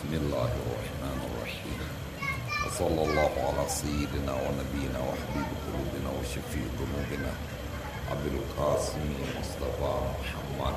بسم الله الرحمن الرحيم وصلى الله على سيدنا ونبينا وحبيب قلوبنا وشفيع ذنوبنا أبي القاسم مصطفى محمد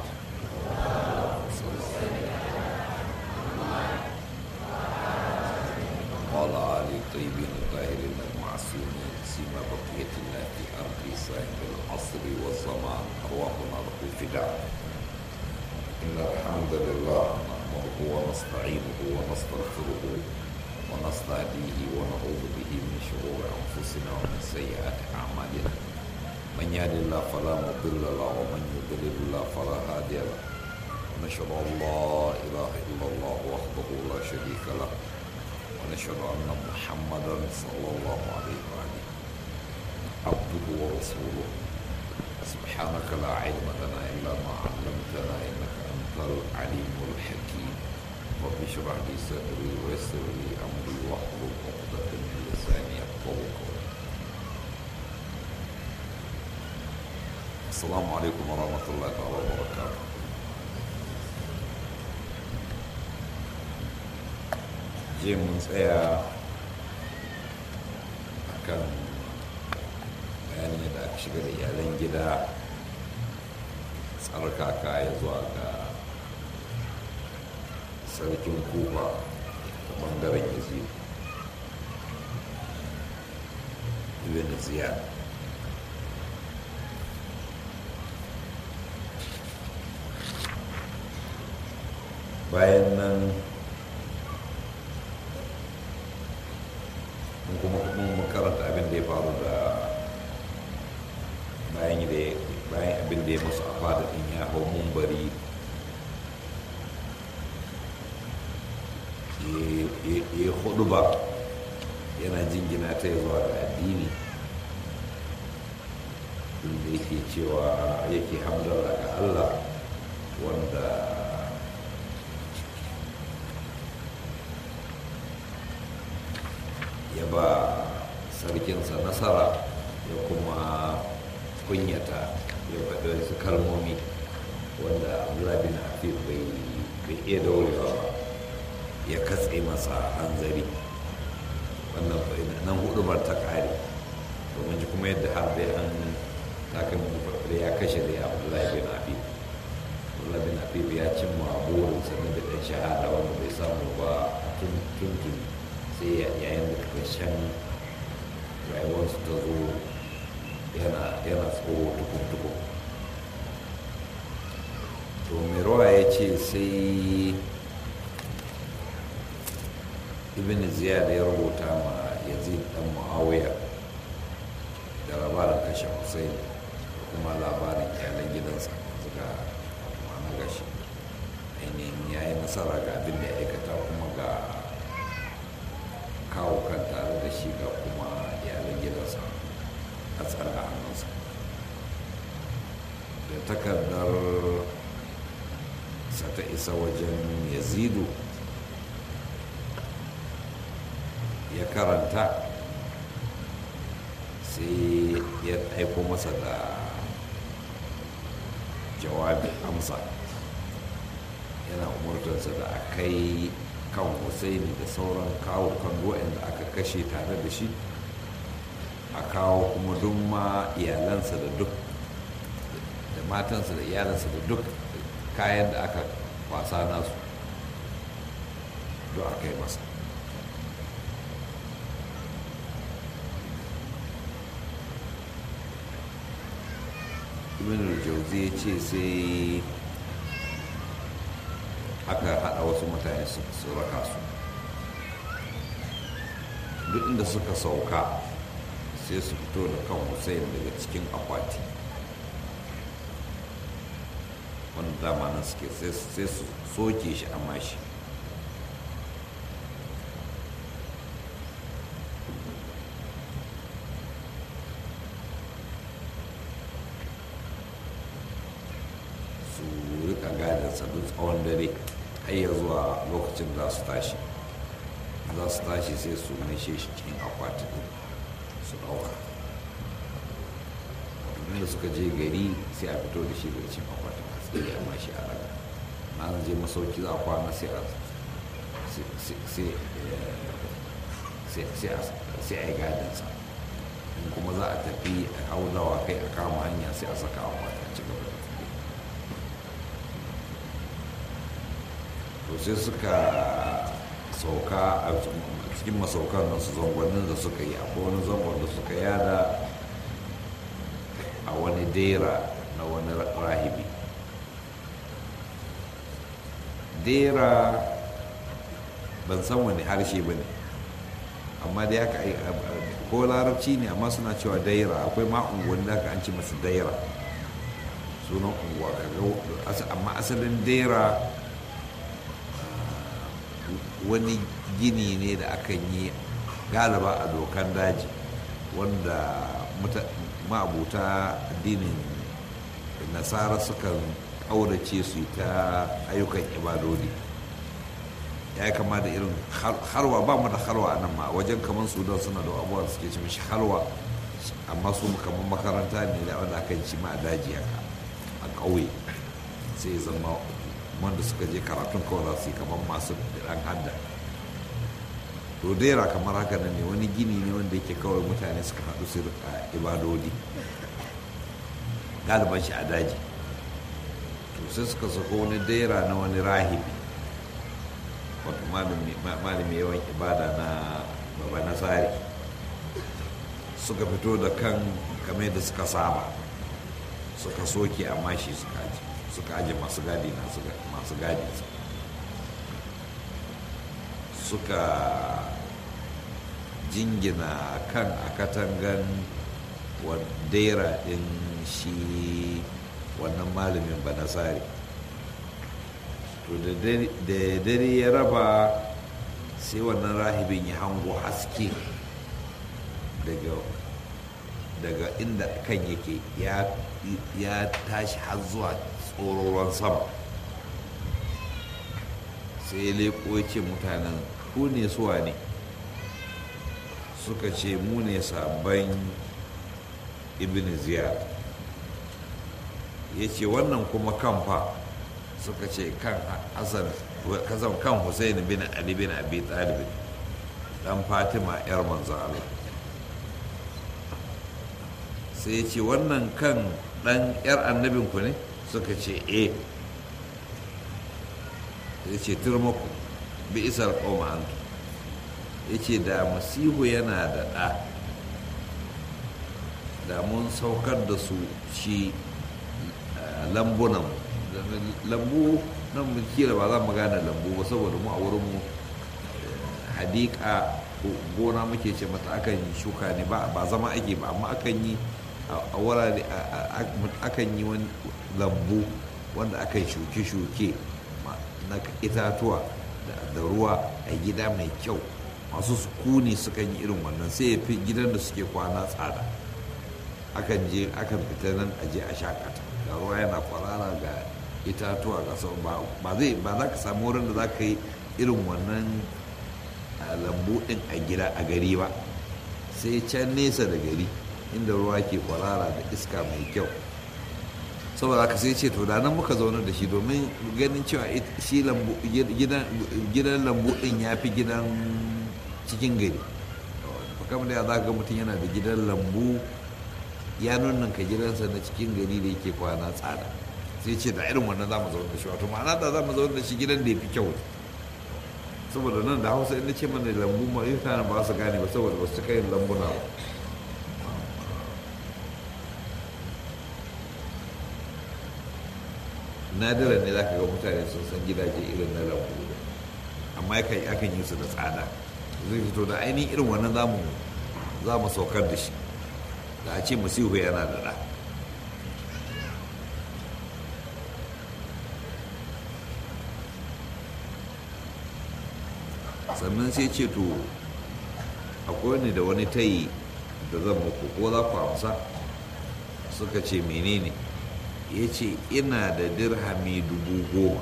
وعلى آل الطيبين الطاهرين المعصومين سيما بقية الله في أرض صاحب العصر والزمان أرواحنا له فداء إن الحمد لله نحمده ونستعينه ونستغفره ونستهديه ونعوذ به من شرور أنفسنا ومن سيئات أعمالنا من يهد الله فلا مضل له ومن يضلل الله فلا هادي له ونشهد أن لا إله إلا الله وحده لا شريك له ونشهد أن محمدا صلى الله عليه وآله عبده ورسوله سبحانك لا علم لنا إلا ما علمتنا إنك أنت العليم الحكيم رب اشرح لي صدري ويسر لي أمري واحلل عقدة من لساني يفقهوا قولي السلام عليكم ورحمة الله تعالى وبركاته jiya mun tsaya a kan bayanin yadda aka shiga da iyalan gida tsarkaka ya zuwa ga sarkin kufa ta bangaren yazid ibn ziyad bayan nan mun kuma mun karanta abin da ya faru da bayan da bayan abin da ya musu a fada din ya hau mumbari ya hudu ba yana jingina ta zuwa ga addini inda yake cewa yake hamdala ga Allah wanda ya ba sarkinsa nasara ya kuma kunyata ya faɗi wasu kalmomi wanda abdullahi bin hafif bai iya daurewa ba ya katse masa hanzari wannan nan hudumar ta kare domin ji kuma yadda har dai an takan da ya kashe da ya abdullahi bin hafif abdullahi bin hafif ya cimma burinsa na da ɗan shahada wanda bai samu ba tun tun sai yayin da ƙarshen rayuwarsu ta zo yana tsoho tukun-tukun to merowa ya ce sai ibn ziyad ya rubuta ma yazid dan muawiya da labarin kashe hussein da kuma labarin iyalan gidansa suka na gashi ainihin ya yi nasara ga abin da ya aikata kuma ga kawo kan tare da shi ga kuma iyalan gidansa a tsara a hannunsa da takardar sa ta isa wajen yazidu ya karanta sai ya aiko masa da jawabin amsa yana umurtarsa da a kai kan Hussaini da sauran kawo kan da aka kashe tare da shi a kawo kuma duk ma iyalansa da duk da matansa da iyalansa da duk kayan da aka kwasa nasu duk aka yi masa ibn jauzi ya ce sai aka haɗa wasu mutane su raka su duk inda suka sauka sai su fito da kan hussein daga cikin akwati wanda dama nan suke sai su soke shi a mashi su rika gadansa duk tsawon dare har ya zuwa lokacin za su tashi za su tashi sai su maishe shi cikin akwati su ɗauka da suka je gari sai a fito da shi daga cikin akwatin a tsaye amma shi a raga na zan je masauki za a kwana sai a sai a yi gadinsa in kuma za a tafi a haudawa kai a kama hanya sai a saka a mata ci gaba da tafi to sai suka sauka a cikin masaukan nasu zangonin da suka yi akwai wani zangon da suka yada a wani dera na wani rahibi dera ban san wani harshe ba ne amma dai haka ko larabci ne amma suna cewa daira akwai ma unguwanni da an ci masu daira sunan unguwa amma asalin daira wani gini ne da akan yi galiba a dokan daji wanda ma'abuta addinin nasara sukan ƙaurace su ta ayyukan ibadodi ya yi kama da irin harwa ba mu da harwa a nan ma wajen kamar sudan suna da abubuwa suke ci mishi harwa amma su kamar makaranta ne da wanda aka ci ma a daji haka a ƙauye sai zama wanda suka je karatun kawai za su yi kamar masu ɗan hadda to dera kamar haka nan ne wani gini ne wanda yake kawai mutane suka haɗu su rika ibadodi galiban shi a daji to sai suka sako wani dera na wani rahibi wato malami yawan ibada na baba nasari suka fito da kan kamar da suka saba suka soke a mashi suka aji suka aji masu gadi na masu gadi suka jingina kan a katangan daira din shi wannan malamin banasari to da dare ya raba sai wannan rahibin ya hango haske daga daga inda kan yake ya tashi har zuwa tsororon sama sai ya leko ya ce mutanen ku ne suwa ne suka ce mu ne sabon ibn ziyad ya ce wannan kuma kamfa suka ce kan hasan kasan kan hussein bin ali bin abi talib dan fatima yar manzo Allah sai ya ce wannan kan dan yar annabin ku ne suka ce eh ya ce turmaku bi isar qauma antu ya ce da masihu yana da ɗa da mun saukar da su shi lambunan lambu nan kila ba za mu gane lambu ba saboda mu a wurinmu hadika gona muke ce mata akan shuka ne ba zama ake ba amma akan yi a wurare akan yi wani lambu wanda akan shuke-shuke na itatuwa da ruwa a gida mai kyau masu sukuni sukan yi irin wannan sai ya fi gidan da suke kwana tsada akan je akan fita nan a je a shakata ga ruwa yana kwarara ga itatuwa ga sau ba zai ba za ka samu wurin da za ka yi irin wannan lambu din a gida a gari ba sai can nesa da gari inda ruwa ke kwarara da iska mai kyau saboda haka sai ce to da nan muka zaune da shi domin ganin cewa shi gidan lambu din ya fi gidan cikin gari kamar da za ga mutum yana da gidan lambu ya nuna ka gidansa na cikin gari da yake kwana tsada sai ce da irin wannan za mu zaune da shi wato ma'ana da za mu zaune da shi gidan da ya fi kyau saboda nan da hausa inda ce mana lambu ma yi tana ba su gane ba saboda ba su cika yin lambuna ba nadiran ne za ka ga mutane sun san gidaje irin na lambu amma akan yi su da tsada zai fito da ainihin irin wannan za mu saukar da shi da a ce masihu yana da ɗa sannan sai ce to akwai ne da wani tayi da zan muku ko za ku amsa suka ce menene ya ce ina da dirhami dubu goma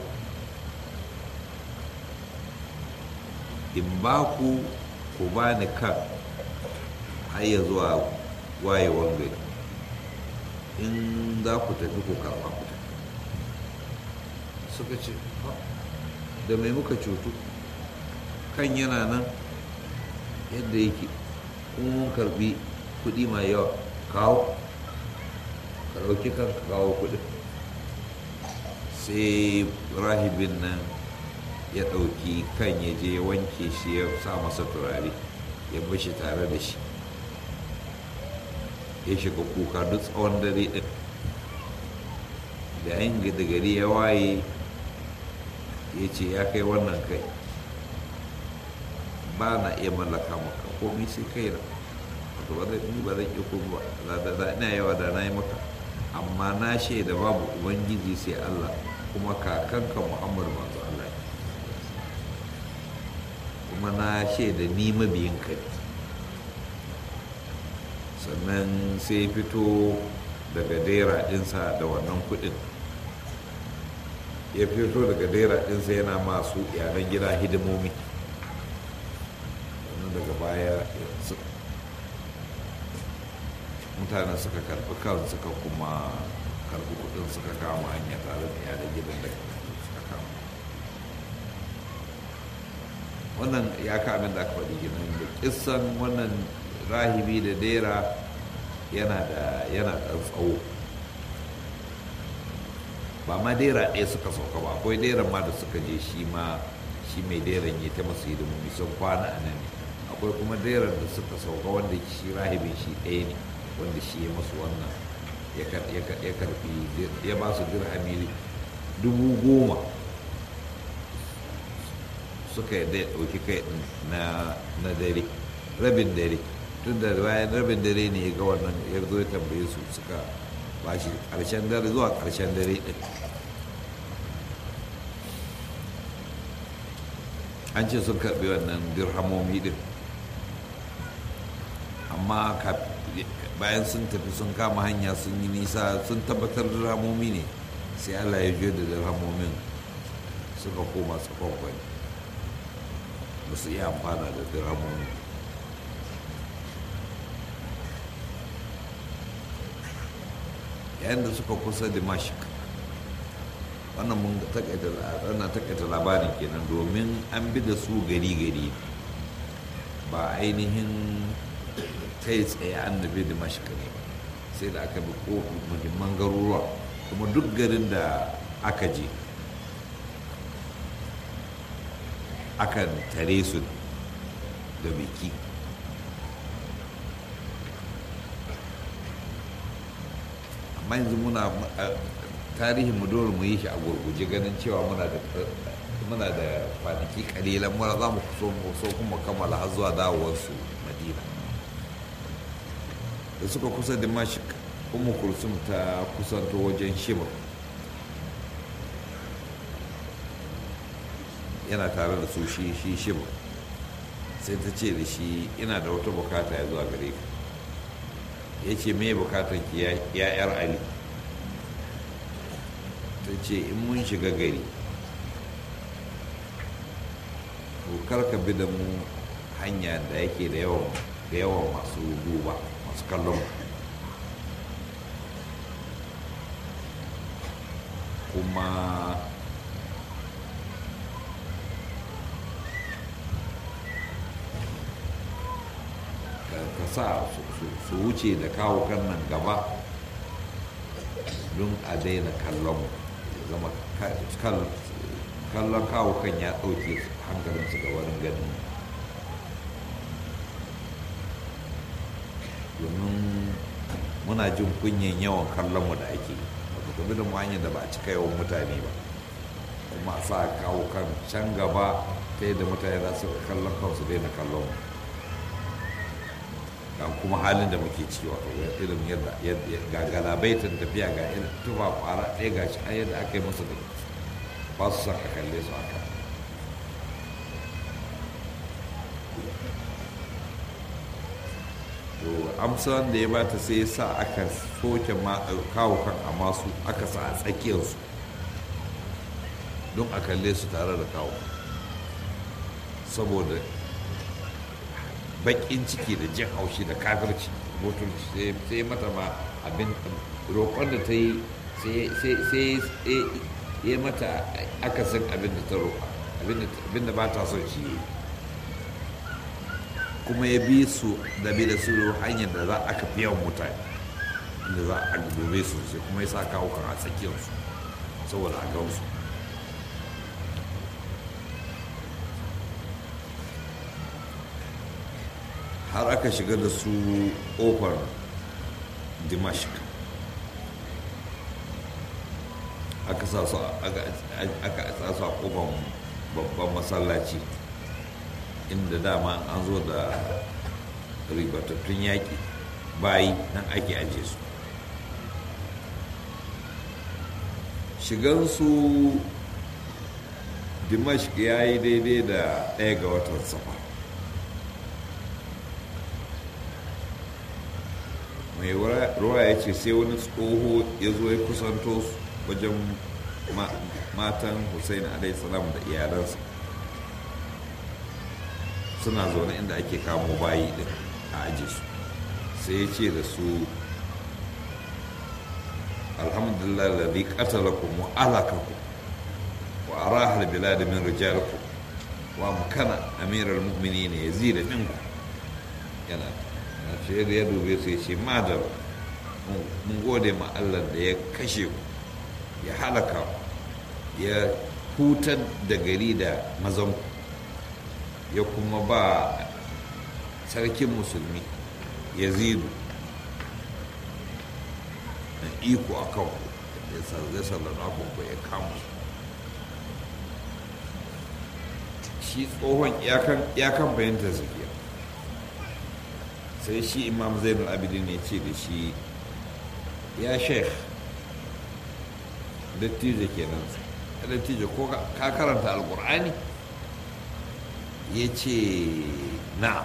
in ba ku ku ba ni kan har ya zuwa wayewan gari in za ku tafi ku karɓa ku tafi suka ce da mai muka cutu kan yana nan yadda yake kuma mun karbi kuɗi mai yawa kawo ka ɗauki kan ka kawo kuɗin sai rahibin nan ya ɗauki kan ya je ya wanke shi ya sa masa turare ya bashi tare da shi ya shiga kuka duk tsawon dare ɗin da yin da gari ya waye ya ce ya kai wannan kai ba na iya mallaka maka komai sai kai na wato ba zai ba zai iya kuma ba da da ina yawa da na yi maka amma na shaida babu ubangiji sai Allah kuma kakanka Muhammad manzo Allah ne kuma na shaida ni mabiyin ka ne sannan sai fito daga dera ɗinsa da wannan kuɗin ya fito daga dera ɗinsa yana masu yaran gida hidimomi sannan daga baya mutanen suka karɓi kan suka kuma karɓi kuɗin suka kama hanya tare da yaran gidan da suka kama wannan ya kamin da aka faɗi ginin da kissan wannan rahibi da dera yana da yana da tsawo ba ma dera ɗaya suka sauka ba akwai deran ma da suka je shi ma shi mai deran ya ta masu hidimomi sun kwana a nan ne akwai kuma deran da suka sauka wanda shi rahibin shi ɗaya ne wanda shi ya masu wannan ya karfi ya ba su dirhami dubu goma suka yi ɗauki kai na dare rabin dare tun da bayan rabin dare ne ya ga wannan ya zo ya tambaye su suka ba shi ƙarshen dare zuwa ƙarshen dare ɗin an ce sun karɓi wannan dirhamomi ɗin amma bayan sun tafi sun kama hanya sun yi nisa sun tabbatar dirhamomi ne sai allah ya juya da dirhamomin suka koma tsakon kwani ba su iya amfana da dirhamomi yayin da suka kusa dimashik wannan mun takaita labarin kenan domin an bi da su gari-gari ba ainihin kai tsaye an nufi dimashik ne sai da aka bi ko muhimman garuruwa kuma duk garin da aka je akan tare su da biki amma yanzu muna tarihin mu dole mu yi shi a gurguje ganin cewa muna da muna da kwanaki kalilan mura za mu so mu so kuma kammala har zuwa dawowarsu madina da suka kusa da mashik kuma kulsum ta kusanto wajen shimar yana tare da su shi shi shimar sai ta ce da shi ina da wata bukata ya zuwa gare ka ya ce me bukatar ki ya yar ali ta ce in mun shiga gari kar ka bi da mu hanya da yake da yawan da yawan masu duba masu kallon kuma ka sa su wuce da kawo kan nan gaba don a daina kallon zama kallon kawo kan ya ɗauke hankalinsu ga wani ganin domin muna jin kunyan yawan kallon mu da ake wato kuma da hanyar da ba a cika yawan mutane ba kuma sa kawo kan can gaba ta yadda mutane za su kallon kansu daina kallon mu ga kuma halin da muke ciki wato irin yadda ga galabaitin tafiya ga irin tufa kwara ɗaya ga shi a yadda aka yi musu da ba su son a kalle su haka to amsa da ya bata sai ya sa aka soke kawo kan a masu aka sa a tsakiyarsu don a kalle su tare da kawo saboda bakin ciki da jin haushi da kafirci mutunci sai mata ma abin roƙon da ta yi sai ya mata akasin abin da ta roƙa abin da ba ta son shi kuma ya bi su da bi da su hanyar da za a fi yawan mutane inda za a dobe su sai kuma ya sa kawo kan a tsakiyarsu saboda a gansu har aka shiga da su ƙofar dimashq aka sa su aka sa su a ƙofar babban masallaci inda dama an zo da ribatattun yaƙi bayi nan ake aje su shigansu dimashq ya yi daidai da ɗaya ga watan safa mai ruwa ya ce sai wani tsoho ya zo ya kusanto wajen matan hussein salam da iyalansa suna zaune inda ake kamo bayi din a aji su sai ya ce da su alhamdulillah lalzi qatalakum wa alakakum wa araha albilad min rijalikum wa mukana amiral mu'minin yazid minku yana sai da ya dube su ya ce madar mun gode ma Allah da ya kashe ku ya halaka ya hutar da gari da mazanku ya kuma ba sarkin musulmi ya zidu na iko a kan ya sallana ku ya kama shi tsohon iyakan bayantar zakiya sai shi imam zainul abidin ya ce da shi ya sheikh dattijo kenan dattijo ko ka karanta alkur'ani ya ce na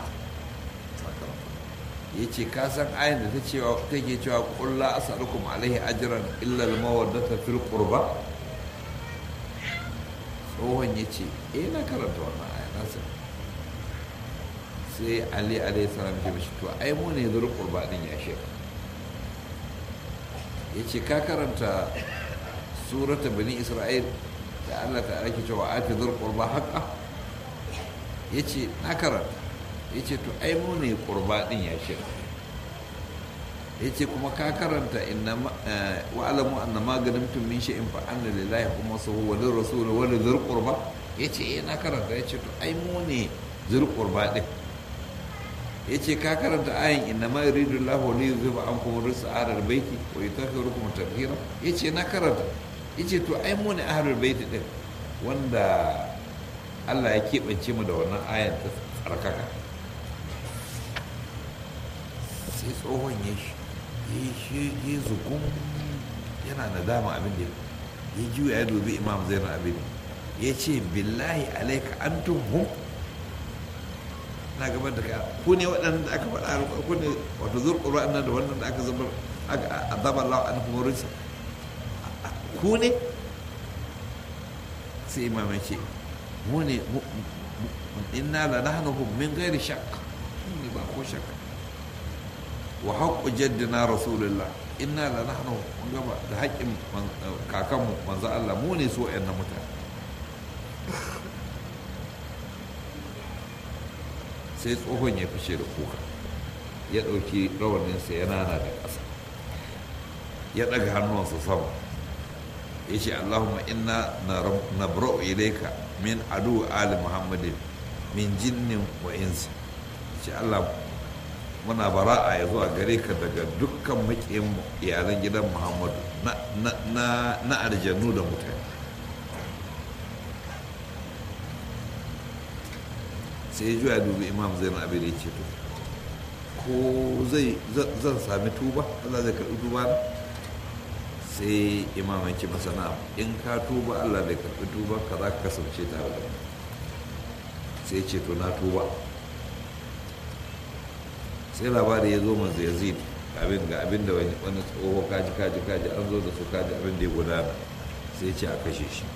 ya ce ka san ayin da take cewa kulla asalukum alaihi ajiran illal mawaddata fil qurba tsohon ya ce eh na karanta wannan aya na san sai ali alaihi salam ya mishi to ai mu ne zur qurba din ya shek ya ce ka karanta surata bani isra'il da Allah ta ake cewa ati zur qurba haqqa ya ce na karanta ya ce to ai mu ne qurba din ya shek ya ce kuma ka karanta inna wa alamu anna ma ganimtum min shay'in fa anna lillahi kuma sahu wa lir rasul wa lir qurba ya ce eh na karanta ya ce to ai mu ne zur qurba din ya ce ka karanta ayin inna ma yuridu Allahu li yuzhiba ankum rijsa ahlal baiti wa yutahhirukum tatheera ya ce na karanta ya ce to ai mu ne ahlul baiti din wanda Allah ya keɓance mu da wannan ayan ta tsarkaka sai tsohon ya shi ya zugun yana nadama abin da ya juya ya dubi imam zainal abin ya ce billahi alaika antum hum na gaban da ka ku ne waɗanda aka faɗa ku ne wato zurƙuru annan da wannan da aka zama azaba Allah an kuma rinsa ku ne sai imam ya ce mu ne inna la nahnu min ghairi shakk ne ba ko shakka wa haqqu jaddina rasulullah inna la nahnu mun gaba da haƙƙin kakanmu manzo Allah mu ne so ƴan mutane sai tsohon ya fishe da kuka ya ɗauki rawaninsa ya nana da ƙasa ya ɗaga hannuwansa sama ya ce allahumma inna na bra'u ilaika min adu ali muhammadin min jinnin wa insi ce allah muna bara'a ya zuwa gare ka daga dukkan maƙiyin iyalan gidan muhammadu na aljannu da mutane sai ya juya dubi imam zainal abin da ya ce to ko zai zan sami tuba allah zai karɓi tuba na sai imam ya ce masa na in ka tuba allah zai karɓi tuba ka za ka kasance tare da sai ce to na tuba sai labari ya zo manzo yazid abin ga abin da wani tsoho kaji kaji kaji an zo da su kaji abin da ya gudana sai ce a kashe shi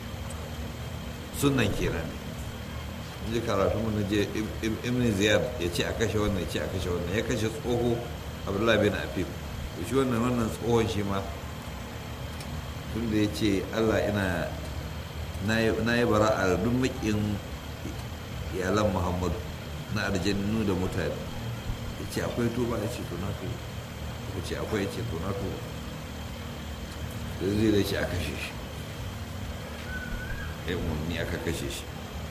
sunan kenan ji karatu mun je ibn ziyad ya ce a kashe wannan ya ce a kashe wannan ya kashe tsoho abdullahi bin afif shi wannan wannan tsohon shi ma tun da ya ce allah ina na yi bara a duk makin iyalan muhammadu na aljannu da mutane ya ce akwai tuba ya ce to na tuba ya ce akwai ya ce to na tuba da zai da ce a kashe shi ya umarni aka kashe shi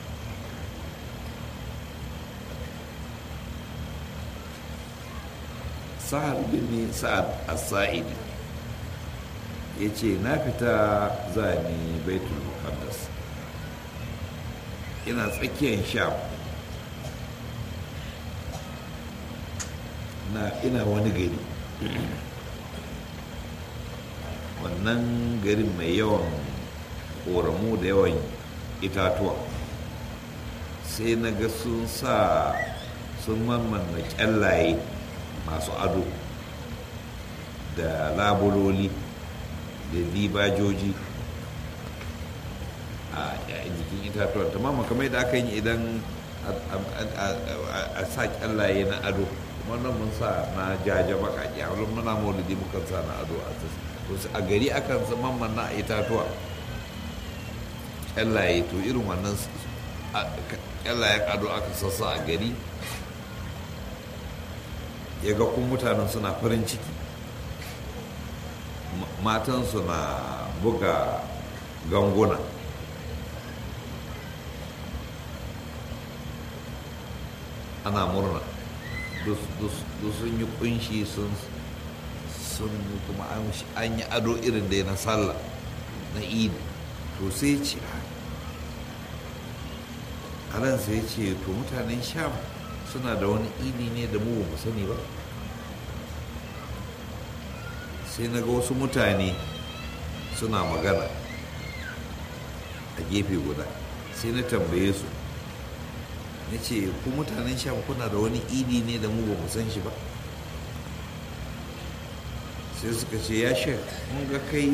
sa'ad bin sa'ad as-sa'id ya ce na fita zani baitul muqaddas ina tsakiyar sham na ina wani gari wannan garin mai yawan ƙoramu da yawan itatuwa sai na ga sun sa sun mammanna kyallaye masu ado da labuloli da dibajoji a jikin itatuwa ta mama kamar da aka yi idan a sa kyallaye na ado kuma nan mun sa na jaja bakaƙi a wani muna maulidi mukan sa na ado a a gari akan mamman na itatuwa kyallaye to irin wannan kyallayen ado aka sassa a gari ya ga kun mutanen suna farin ciki matansu na buga ganguna ana murna duk sun yi kunshi sun sun kuma an yi ado irin da na sallah na idi to sai ce a ran sai ce to mutanen sham suna da wani idi ne da mu ba mu sani ba sai na ga wasu mutane suna magana a gefe guda sai na tambaye su na ce ku mutanen sham kuna da wani idi ne da mu ba mu san shi ba sai suka ce ya shek mun ga kai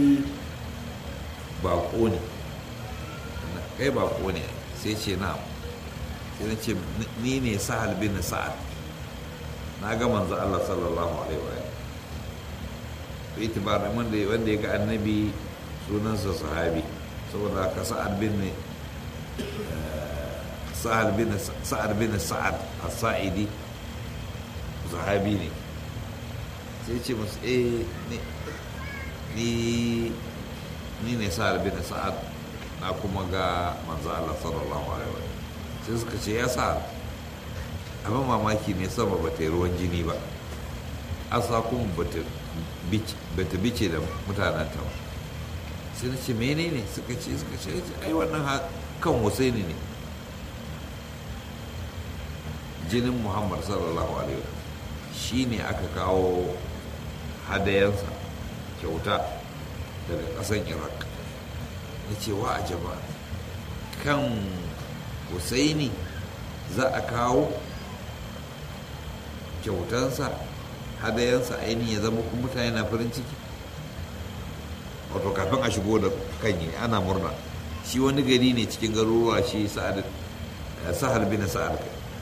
bako ne kai bako ne sai ce na sai na ce ni ne sahal bin sa'ad na ga manzo Allah sallallahu alaihi wa sallam itibar wanda wanda ya ga annabi sunansa sahabi saboda ka sa'ad bin sa'ad bin sa'ad bin sa'ad as-sa'idi sahabi ne sai ce musu eh ni ni ne sa'ad bin sa'ad na kuma ga manzo Allah sallallahu alaihi wa sai suka ce ya sa abin mamaki ne sama ba ta yi ruwan jini ba asa kuma ba ta bice da mutanen ta ba sai na ce menene suka ce suka ce ai wannan kan husaini ne jinin muhammad sallallahu alaihi wa shi ne aka kawo hadayensa kyauta daga ƙasan iraq ya ce wa a jaba kan husaini za a kawo kyautansa hadayensa ainihin ya zama kuma mutane na farin ciki wato kafin a shigo da kanyi ana murna shi wani gari ne cikin garuruwa shi sahal bin sa'ad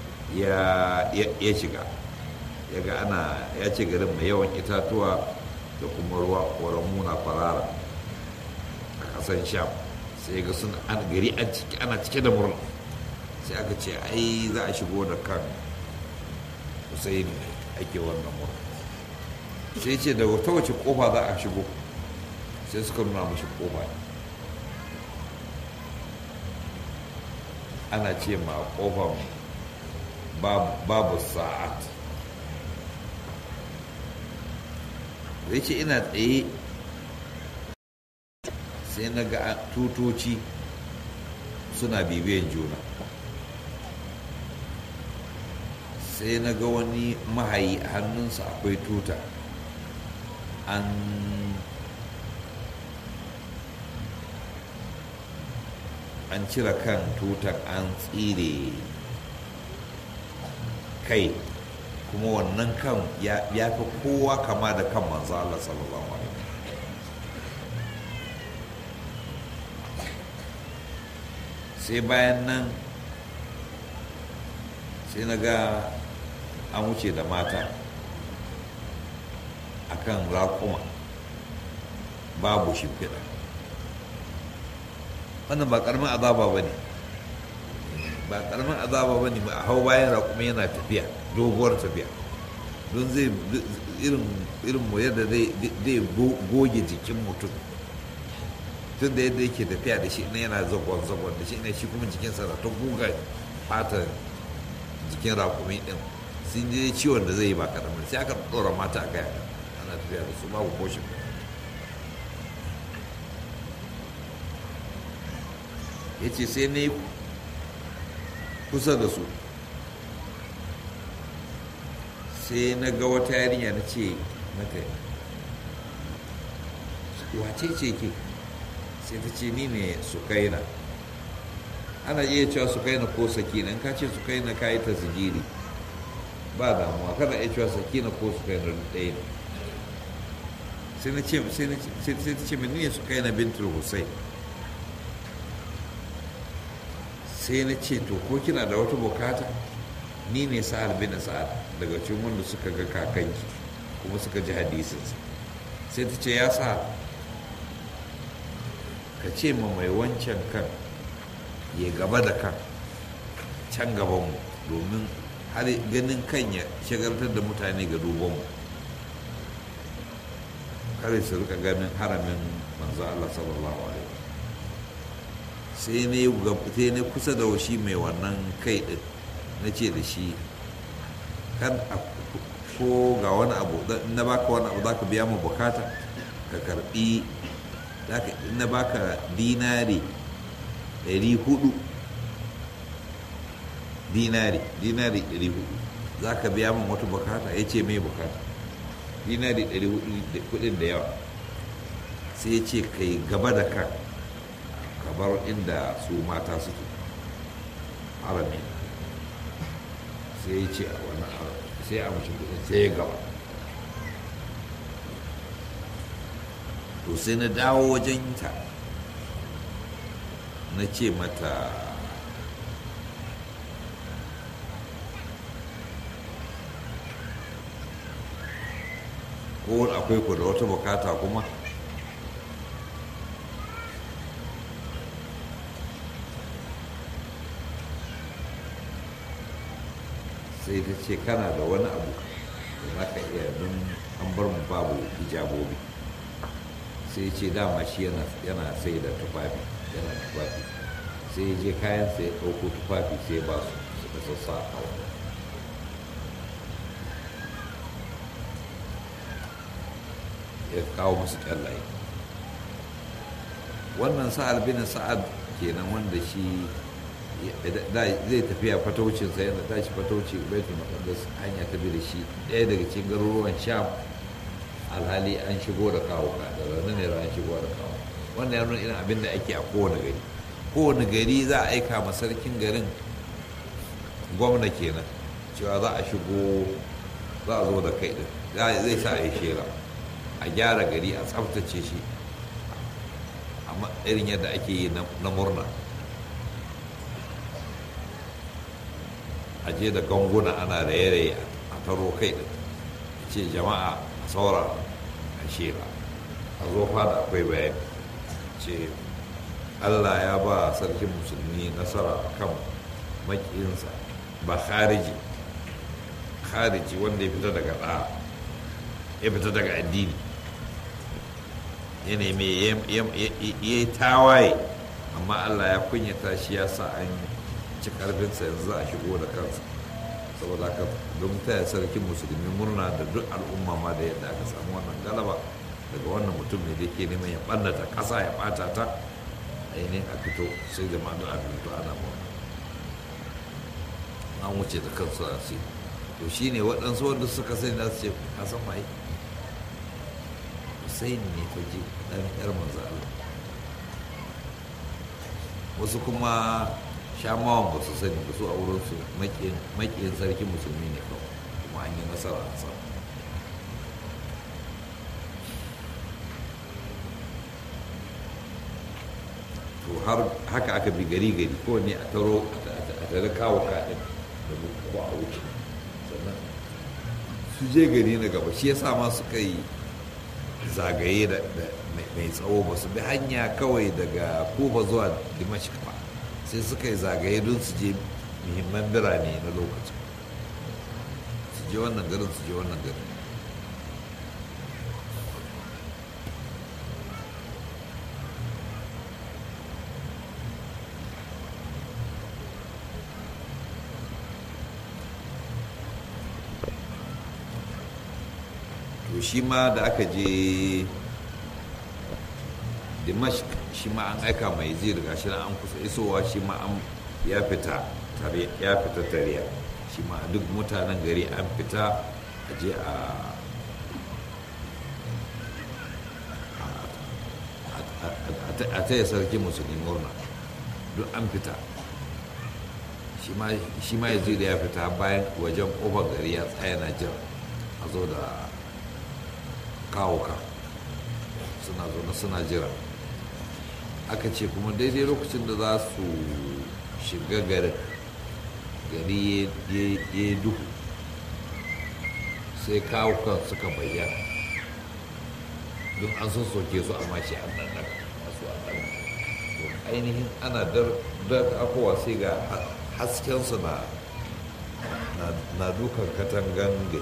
ya shiga ya ga ana ya ce garin mai yawan itatuwa da kuma ruwa ƙoramu na farara a ƙasan sham sai ga sun an gari ana cike da murna sai aka ce ai za a shigo da kan husaini ake wannan murna sai ce da wata wace kofa za a shigo sai suka nuna mashi kofa ana ce ma kofan babu sa'at zai ce ina tsaye sai na ga tutoci suna bibiyan juna sai na ga wani mahayi a hannunsa akwai tuta an an cire kan tutar an tsire kai kuma wannan kan ya fi kowa kama da kan manzo Allah sallallahu alaihi sai bayan nan sai na ga an wuce da mata akan raƙuma babu shimfiɗa wannan ba ƙaramin azaba ba ne ba karamin azaba ba ne a hau bayan raƙumi yana tafiya doguwar tafiya don zai irin irin mu yadda zai goge jikin mutum tun da yadda yake tafiya da shi na yana zagon zagon da shi ne shi kuma jikinsa na ta guga fatan jikin raƙumi ɗin sun je ciwon da zai yi ba karamin sai aka ɗora mata a kaya ana tafiya da su babu koshin ya ce sai na yi kusa da su sai na ga wata yarinya na ce mata wace ce ke sai ta ce ni ne sukaina ana iya cewa sukaina ko sakina in ka ce sukaina ka yi ta zigiri ba damuwa kada iya cewa sakina ko sukaina ɗaya ne sai na ce sai ta ce mini ne sukaina bintul hussein sai na ce to ko kina da wata bukata ni ne sa'ad bin sa'ad daga cikin wanda suka ga kakanki kuma suka ji hadisinsa sai ta ce ya sa ka ce ma mai wancan kan ya gaba da kan can gabanmu domin har ganin kan ya shagaltar da mutane ga dubanmu kare su rika ganin haramin manzo Allah sallallahu alaihi sai ne kusa da shi mai wannan kai din na ce da shi kan ko ga wani abu na baka wani abu za ka biya mu bukata ka karbi na baka dinari 400 dinari dinari 400 za ka biya min wata bukata ya ce mai bukata dinari 400 kudin da yawa sai ya ce kai gaba da kan kabar inda su mata suke harami sai ya ce a wani sai a mace kudin sai ya gaba to sai na dawo wajen ta na ce mata ko akwai ku da wata bukata kuma sai ta ce kana da wani abu da za ka iya don an bar mu babu hijabobi sai ce dama shi yana sai da tufafi yana tufafi sai je kayan sai ɗauko tufafi sai ba su suka sassa a wani ya kawo musu kyallaye wannan sa'ad bin sa'ad kenan wanda shi zai tafiya fataucinsa yana tashi fatauci baitul maqdis hanya ta bi da shi ɗaya daga cikin garuruwan sham alhali an shigo da kawo ka da ranar ne ran shigo da kawo wannan ya nuna irin abin da ake a kowane gari kowane gari za a aika ma sarkin garin gwamna kenan cewa za a shigo za a zo da kai din zai sa a yi shera a gyara gari a tsaftace shi amma irin yadda ake yi na murna a je da ganguna ana raye-raye a taro kai din ce jama'a a saura a shera a zo fada akwai bayani ce allah ya ba sarkin musulmi nasara kan makiyinsa ba khariji khariji wanda ya fita daga ɗa ya fita daga addini ya nemi ya yi tawaye amma allah ya kunyata shi ya sa an ci karfinsa yanzu a shigo da kansa saboda haka don taya sarkin musulmi murna da duk al'umma ma da yadda aka samu wannan galaba daga wannan mutum ne da ke neman ya ɓannata ƙasa ya ɓata ta ainihin a fito sai jama'a don a fito ana murna an wuce da kansu a sai to shi ne waɗansu wanda suka sani za su ce a san mai Hussein ne faji ɗan ƴar manzo Allah wasu kuma shamawan ba su sani ba su a wurinsu makiyin sarki musulmi ne kawai kuma an yi nasara a sa to har haka aka bi gari gari ko ne a taro a tare kawo kaɗin da ko a wuce sannan su je gari na gaba shi yasa ma suka yi zagaye da mai tsawo ba su bi hanya kawai daga kufa zuwa dimashik ba sai suka yi zagaye don su je muhimman birane na lokacin su je wannan garin su je wannan garin to shi ma da aka je dimash shi ma an aika mai zai riga shi an kusa isowa shi ma an ya fita ya fita tariya shi ma duk mutanen gari an fita a je a a taya sarki musulmi murna duk an fita shi ma ya zai ya fita bayan wajen kofar gari ya tsaya na jira a zo da kawo ka suna zaune suna jira aka ce kuma daidai lokacin da za su shiga garin gari ya duhu sai kawo kan suka bayyana don an sun soke su amma shi an nan masu an ainihin ana dar akowa sai ga haskensu na dukan katangan gari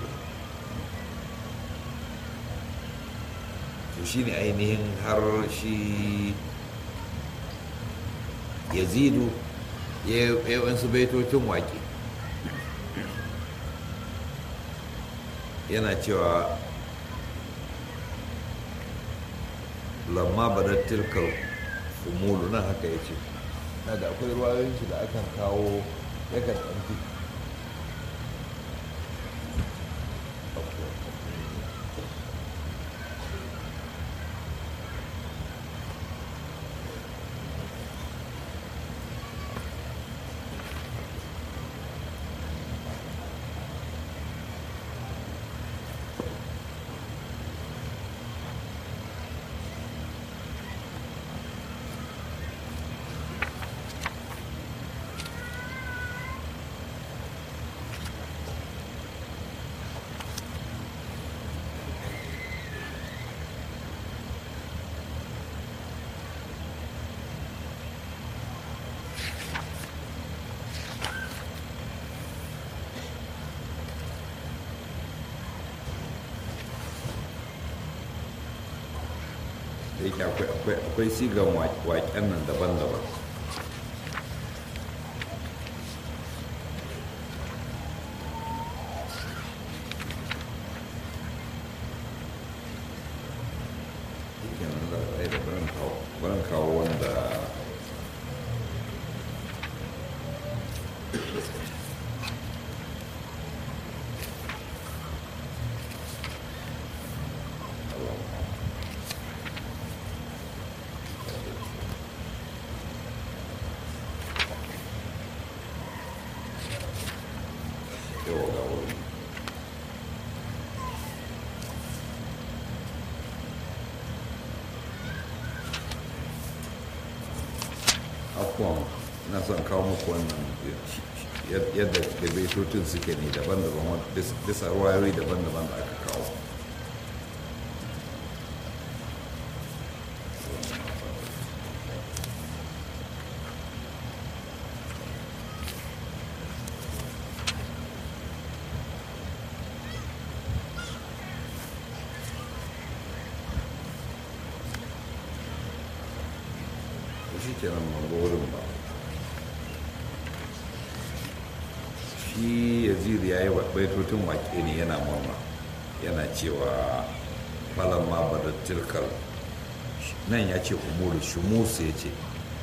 to shi ne ainihin har shi yazidu ya yi wasu baitocin waƙe yana cewa lamma badar tilkar umulu nan haka ya ce na da akwai ruwayoyin shi da akan kawo yakan ɗanfi da yake akwai sigan waƙen nan daban-daban baran kawo wanda yawa ga wuri afuwan na son kawo muku wannan yadda da baitocin suke ne daban-daban bisa ruwayoyi daban-daban da aka kawo shi kenan mango wurin ba shi yazid ya yi baitocin wake ne yana murna yana cewa falon ma ba da tilkar nan ya ce umuru shumusu ya ce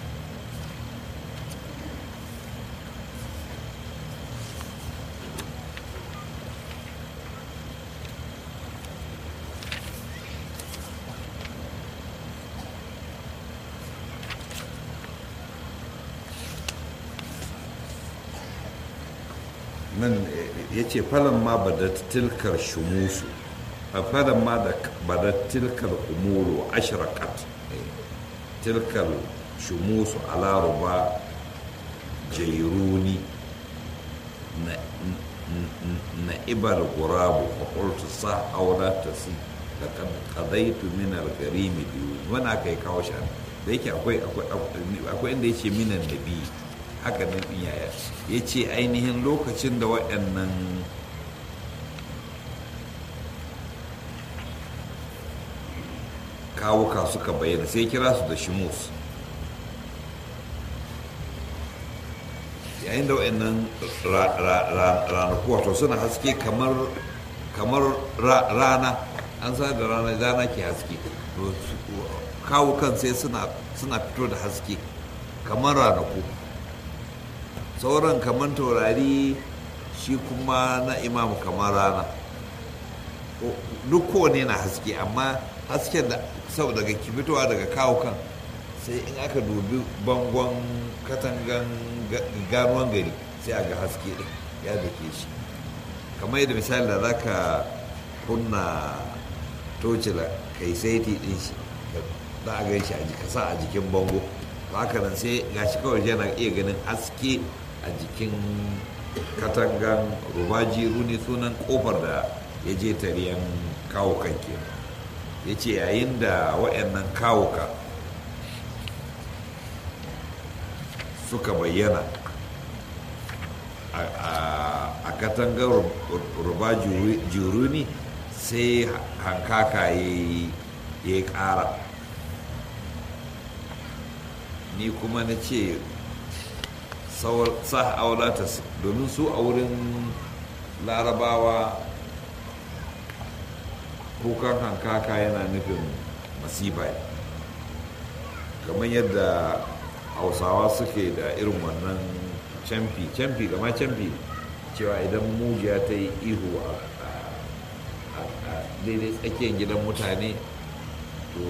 nan ya ce falon ma ba da tilkar shumusu a falon ma da ba da tilkar umuru ashirakat tilkar shumusu alaruba jairuni na ibar gurabu fakultu sa aura ta si da kadaitu minar garimi biyu wani aka yi kawo shi da yake akwai inda ya ce minan nabi haka nan ɗin yaya ya ce ainihin lokacin da waɗannan kawuka suka bayyana sai kira su da shimus yayin da waɗannan ranaku wato suna haske kamar kamar rana an sa da rana rana ke haske kawukan sai suna fito da haske kamar ranaku sauran kamar taurari shi kuma na imamu kamar rana duk kowane na haske amma hasken da sau daga fitowa daga kawukan sai in aka dubi bangon katangan ganuwan gari sai a ga haske din ya dake shi kamar yadda misali da za ka kunna tocila kai saiti din shi za a gan shi a kasa a jikin bango haka nan sai gashi kawai yana iya ganin haske a jikin katangan rubaji runi sunan kofar da ya je tariyan kawukan ke ya ce yayin da waɗannan kawuka suka bayyana a katangar ruba juruni sai hankaka ya yi ƙara ni kuma na ce sa aulata domin su a wurin larabawa kukan hankaka yana nufin masifa kamar yadda hausawa suke da irin wannan camfi camfi gama camfi cewa idan mujiya ta yi ihu a daidai tsakiyar gidan mutane to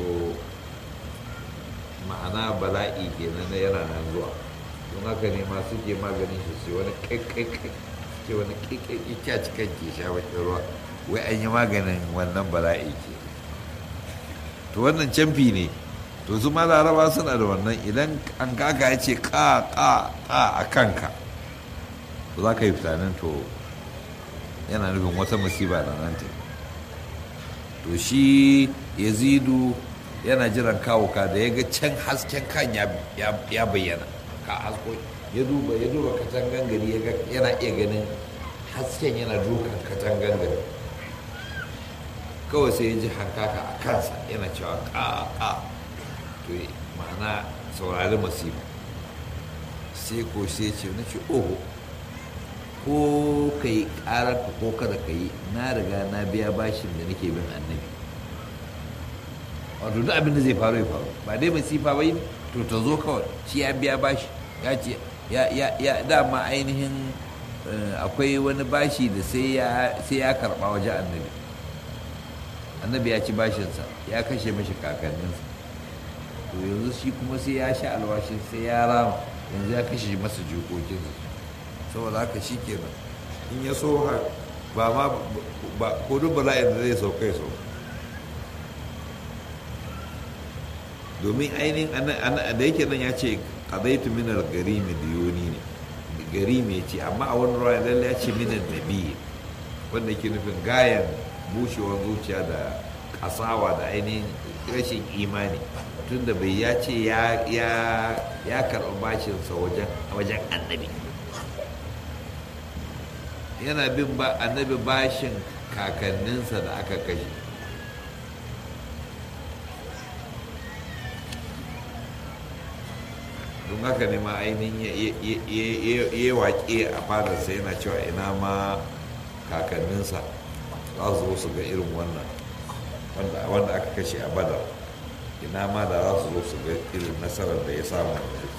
ma'ana bala'i kenan na yana nan zuwa don haka ne ma suke maganin shi sai wani kaikaikai ke wani kaikaikai kya cikin ke sha bakin ruwa wai an yi maganin wannan bala'i ke to wannan camfi ne to su ma laraba suna da wannan idan an kaka ya ce ka ka ka a kanka to za ka yi fitanin to yana nufin wata musiba da nan ta to shi yazidu yana jiran kawo ka da ya ga can hasken kan ya bayyana ka hasko ya duba ya duba katangan gari yana iya ganin hasken yana dukan katangan gari kawai sai ya ji hankaka a kansa yana cewa ka ka to ma'ana saurari masifa sai ko sai ce na ce oho ko ka yi ƙararka ko kada ka yi na riga na biya bashin da nake bin annabi wato duk abin da zai faru ya faru ba dai masifa ba yi to ta zo kawai shi ya biya bashi ya ce ya dama ainihin akwai wani bashi da sai ya karɓa waje annabi annabi ya ci bashinsa ya kashe mashi kakanninsa to yanzu shi kuma sai ya sha alwashin sai ya rama yanzu ya kashe masa jikokinsa saboda haka shi kenan in ya so ba ma ba ko duk bala'in da zai sauka ya sauka domin ainihin da yake nan ya ce qadaitu min al-garimi diyoni ne garimi ya ce amma a wani ruwa lalle ya ce min nabi wanda ke nufin gayan bushewar zuciya da kasawa da ainihin rashin imani tunda bai ya ce ya karɓi bashinsa wajen annabi yana bin ba annabi bashin kakanninsa da aka kashe don haka ne ma ainihin ya waƙe a fadarsa yana cewa ina ma kakanninsa za su zo su ga irin wannan wanda aka kashe a badar ina ma da za su zo su ga irin nasarar da ya samu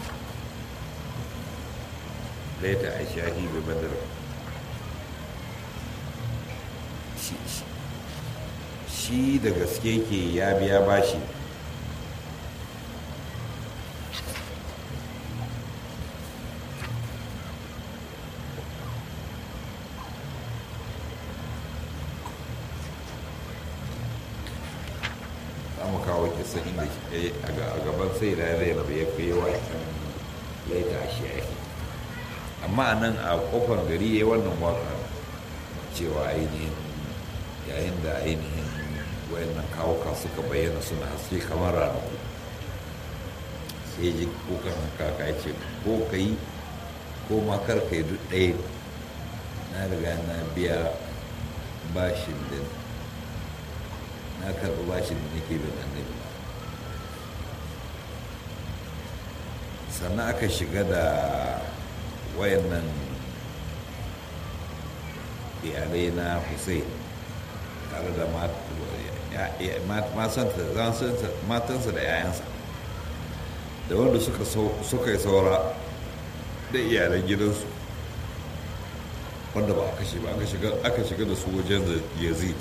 laita a shahi bai badar shi da gaske ke ya biya bashi mu kawo kisa inda a gaban sai da ya rabu ya kai wa laita a shi amma a nan a kofar gari ya yi wannan waka cewa ainihin yayin da ainihin wayannan kawuka suka bayyana suna haske kamar ranaku sai ji kukan kaka ya ce ko ka yi ko ma kar ka yi duk ɗaya na riga na biya bashin da na karɓi bashin da nake bin annabi sannan aka shiga da wayannan iyalai na hussein tare da matansa da 'ya'yansa da wanda suka yi saura da iyalan gidansu wanda ba aka shiga aka shiga da su wajen yazid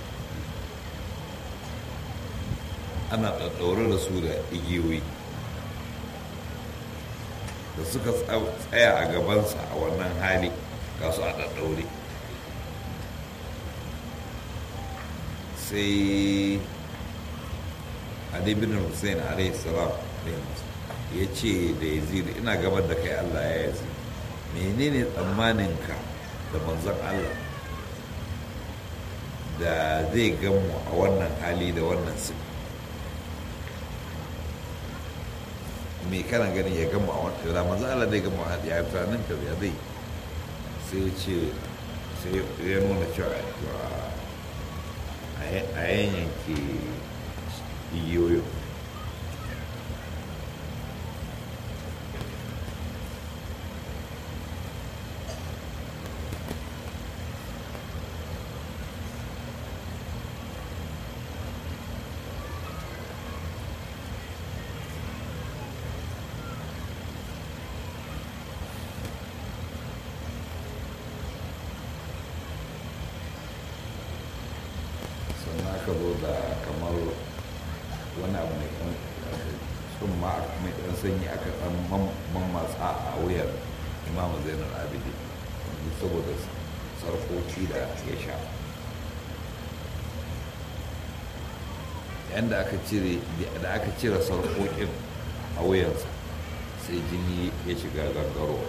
ana ɗaɗɗaure da su da igiyoyi da suka tsaya a gabansa a wannan hali ga su a ɗaɗɗaure sai Ali bin Hussein alaihi salam ya ce da yazid ina gabar da kai Allah ya yazi menene tsammaninka da manzon Allah da zai gamu a wannan hali da wannan sin me kana ganin ya gamu a wannan da manzon Allah zai gamu a hali ya tunanin ka ya zai sai ce sai ya nuna cewa a yanyanke igiyoyin sannan aka zo da kamar wani abu mai kan sun ma mai ɗan sanyi aka ɗan mammatsa a wuyar imamu zainar abidi saboda sarkoki da ya sha yadda aka cire da aka cire sarkokin a wuyansa sai jini ya shiga gangarowa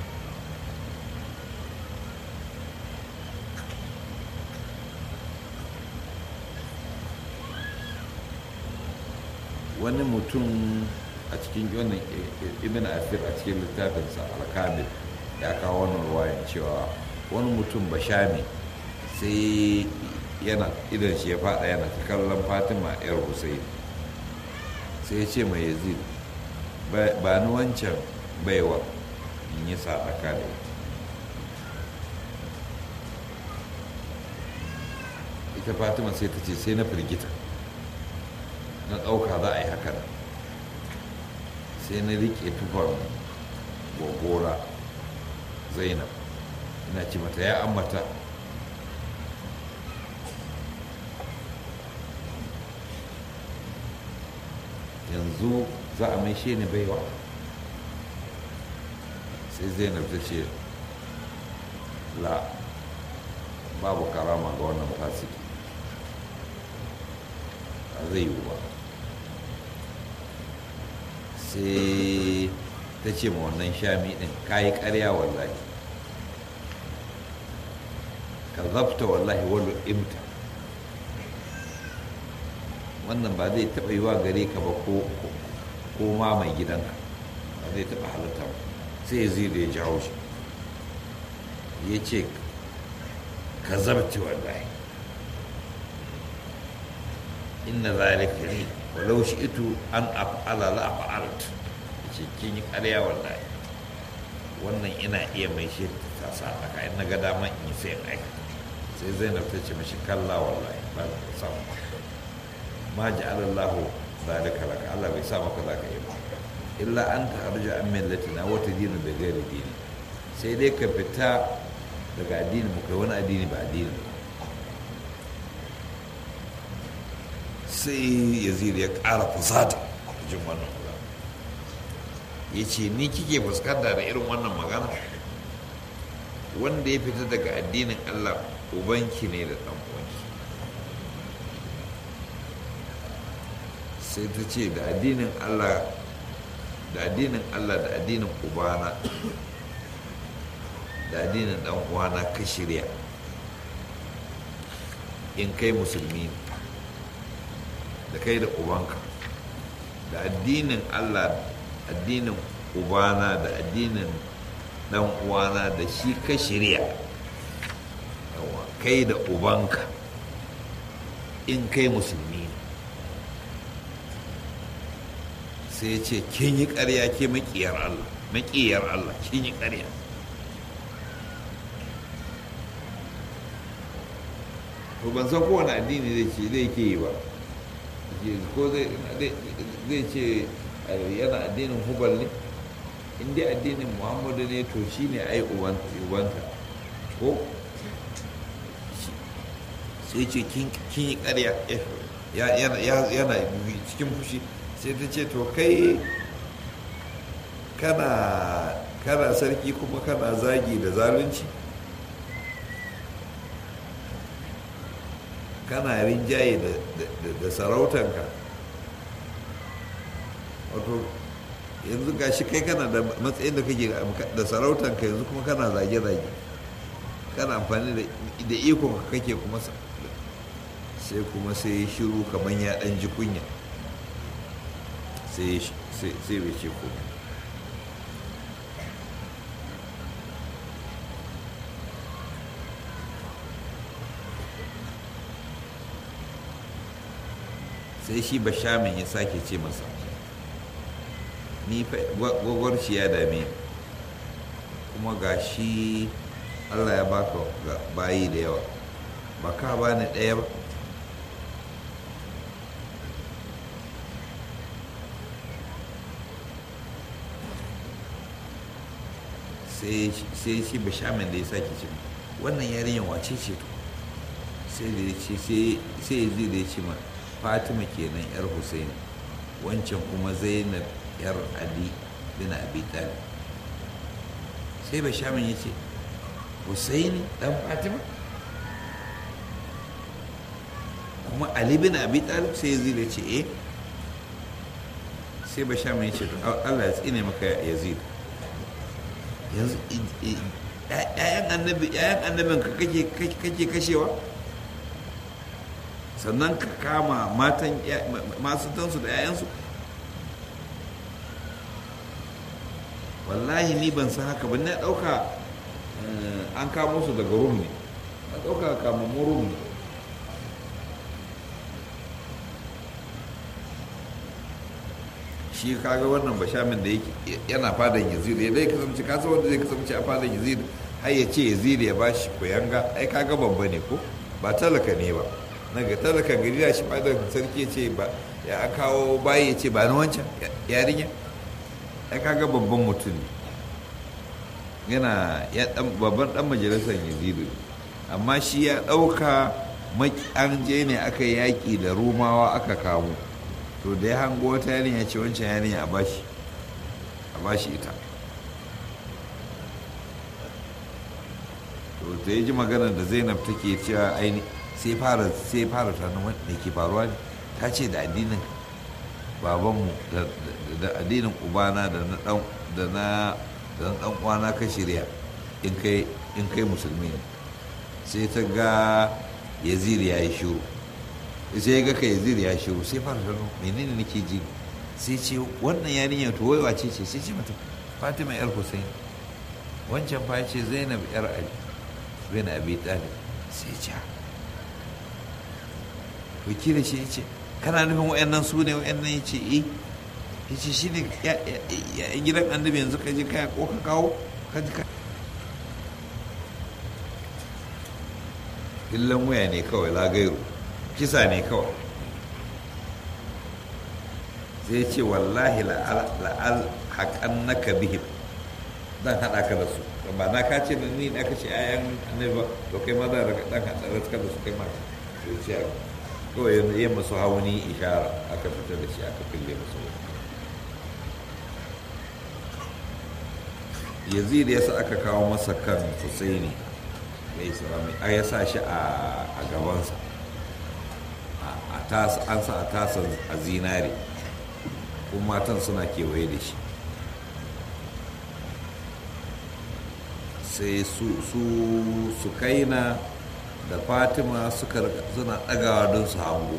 wani mutum a cikin wannan ibn afir a cikin littafinsa alkamil ya kawo wannan ruwayan cewa wani mutum bashami sai yana idan shi ya fada yana ta kallon fatima yar hussein sai ya ce mai yazid ba ni wancan baiwa in yi sadaka da ita ita fatima sai ta ce sai na firgita na ɗauka za a yi haka sai na riƙe tufar gogora zainab ina ce mata ya ambata yanzu za a maishe ni baiwa sai zainab ta ce la babu karama ga wannan fasiki a zai yiwu ba sai ta ce ma wannan shami din kayi karya wallahi ka zafta wallahi wani imta wannan ba zai taɓa yiwa gare ka ba ko ma mai gidanka ba zai taɓa halitta ba sai ya zai da ya jawo shi ya ce ka zabta wallahi inna zalika li walau shi'tu an af'ala la fa'alt ce kin yi ƙarya wallahi wannan ina iya mai shi ta sa aka in naga dama in sai in aikata sai Zainab ta ce mashi kalla wallahi ba ka sa ma ja'ala Allah zalika laka Allah bai sa maka zaka yi ba illa an ta arja an millatina wata dinin da gairi dini sai dai ka fita daga addini mu kai wani addini ba addini ba sai yazid ya ƙara fusata jin wannan magana ya ce ni kike fuskanta da irin wannan magana wanda ya fita daga addinin allah ubanki ne da ɗan uwanki sai ta ce da addinin allah da addinin allah da addinin ubana da addinin ɗan uwana ka shirya in kai musulmi ne da kai da ubanka da addinin allah addinin ubana da addinin dan uwana da shi ka shirya yawa kai da ubanka in kai musulmi ne sai ya ce kin yi ƙarya ke maƙiyar Allah maƙiyar Allah kin yi ƙarya to ban san kowane addini zai ce zai ke yi ba ko zai ce yana addinin hubal ne in dai addinin muhammadu ne to shi ne ai ubanta ko sai ce kin yi karya yana cikin fushi sai ta ce to kai kana sarki kuma kana zagi da zalunci kana rinjaye da sarautanka wato yanzu ga shi kai kana da matsayin da kake da sarautanka yanzu kuma kana zage-zage kana amfani da ikon ka kake kuma sai kuma sai shiru kamar ya dan ji kunya sai bai ce kuma sai shi bashamin ya sake ce masa ni gwagwarci ya dame kuma ga shi allah ya baka bayi da yawa ba ka ba ni ɗaya ba sai shi bashamin da ya sake ce wannan yarinyar wace ce to sai da ya ce sai ya zai da ya ce ma fatima kenan yar husaini wancan kuma zainab yar ali bin abi talib sai bashamin ya ce husaini dan fatima kuma ali bin abi talib sai ya zai ce eh sai bashamin ya ce allah ya tsine maka yazid yanzu ‘ya'yan annabi ‘ya'yan annabin ka kake kashewa sannan ka kama matan masu tansu da ‘ya'yansu wallahi ni ban san haka ba na ɗauka an kamo su daga rum ne na ɗauka kamammu rum ne shi kaga wannan bashamin da yana fadan yazid ya dai kasance kasa wanda zai kasance a fadan yazid har ya ce yazid ya ba shi kuyanga ai kaga babba ne ko ba talaka ne ba na ga talakan gari da shi fadan sarki ya ce ba ya an kawo bayi ya ce ba na wancan yarinya ai kaga babban mutum ne yana ya dan babban dan majalisar yazid amma shi ya dauka an je ne aka yaki da rumawa aka kamo to da ya hango wata yarinya ce wancan yarinya a bashi a bashi ita to da ya ji maganar da zainab take cewa aini sai fara sai fara tunanin wanda ke faruwa ne ta ce da addinin babanmu da addinin ubana da na dan da na da na dan uwana ka shirya in kai in kai musulmi ne sai ta ga yazid ya yi shiru sai ga kai zir ya shiru sai fara gano menene nake ji sai ce wannan yarinya to wai wace ce sai ce mata fatima yar hussein wancan fa ce zainab yar ali zainab abi talib sai ce to kira shi yace kana nufin wayannan su ne wayannan yace eh yace shine ya gidan annabi yanzu ka je kaya ko ka kawo ka ji ka illan waya ne kawai lagairu kisa ne kawai zai ce wallahi la'al haƙan naka bihim zan haɗa ka da su ba na ka ce da ni da aka ce ayan annabi ba to kai ma za ka ɗan haɗa da su kai ma sai ce kawai yin masu hauni ishara aka fita da shi aka fille masu yazid ya sa aka kawo masa kan husaini mai salami a ya sa shi a gabansa an sa a tasa a zinare kuma matan suna kewaye da shi sai su su kaina da fatima suka suna ɗagawa don su hango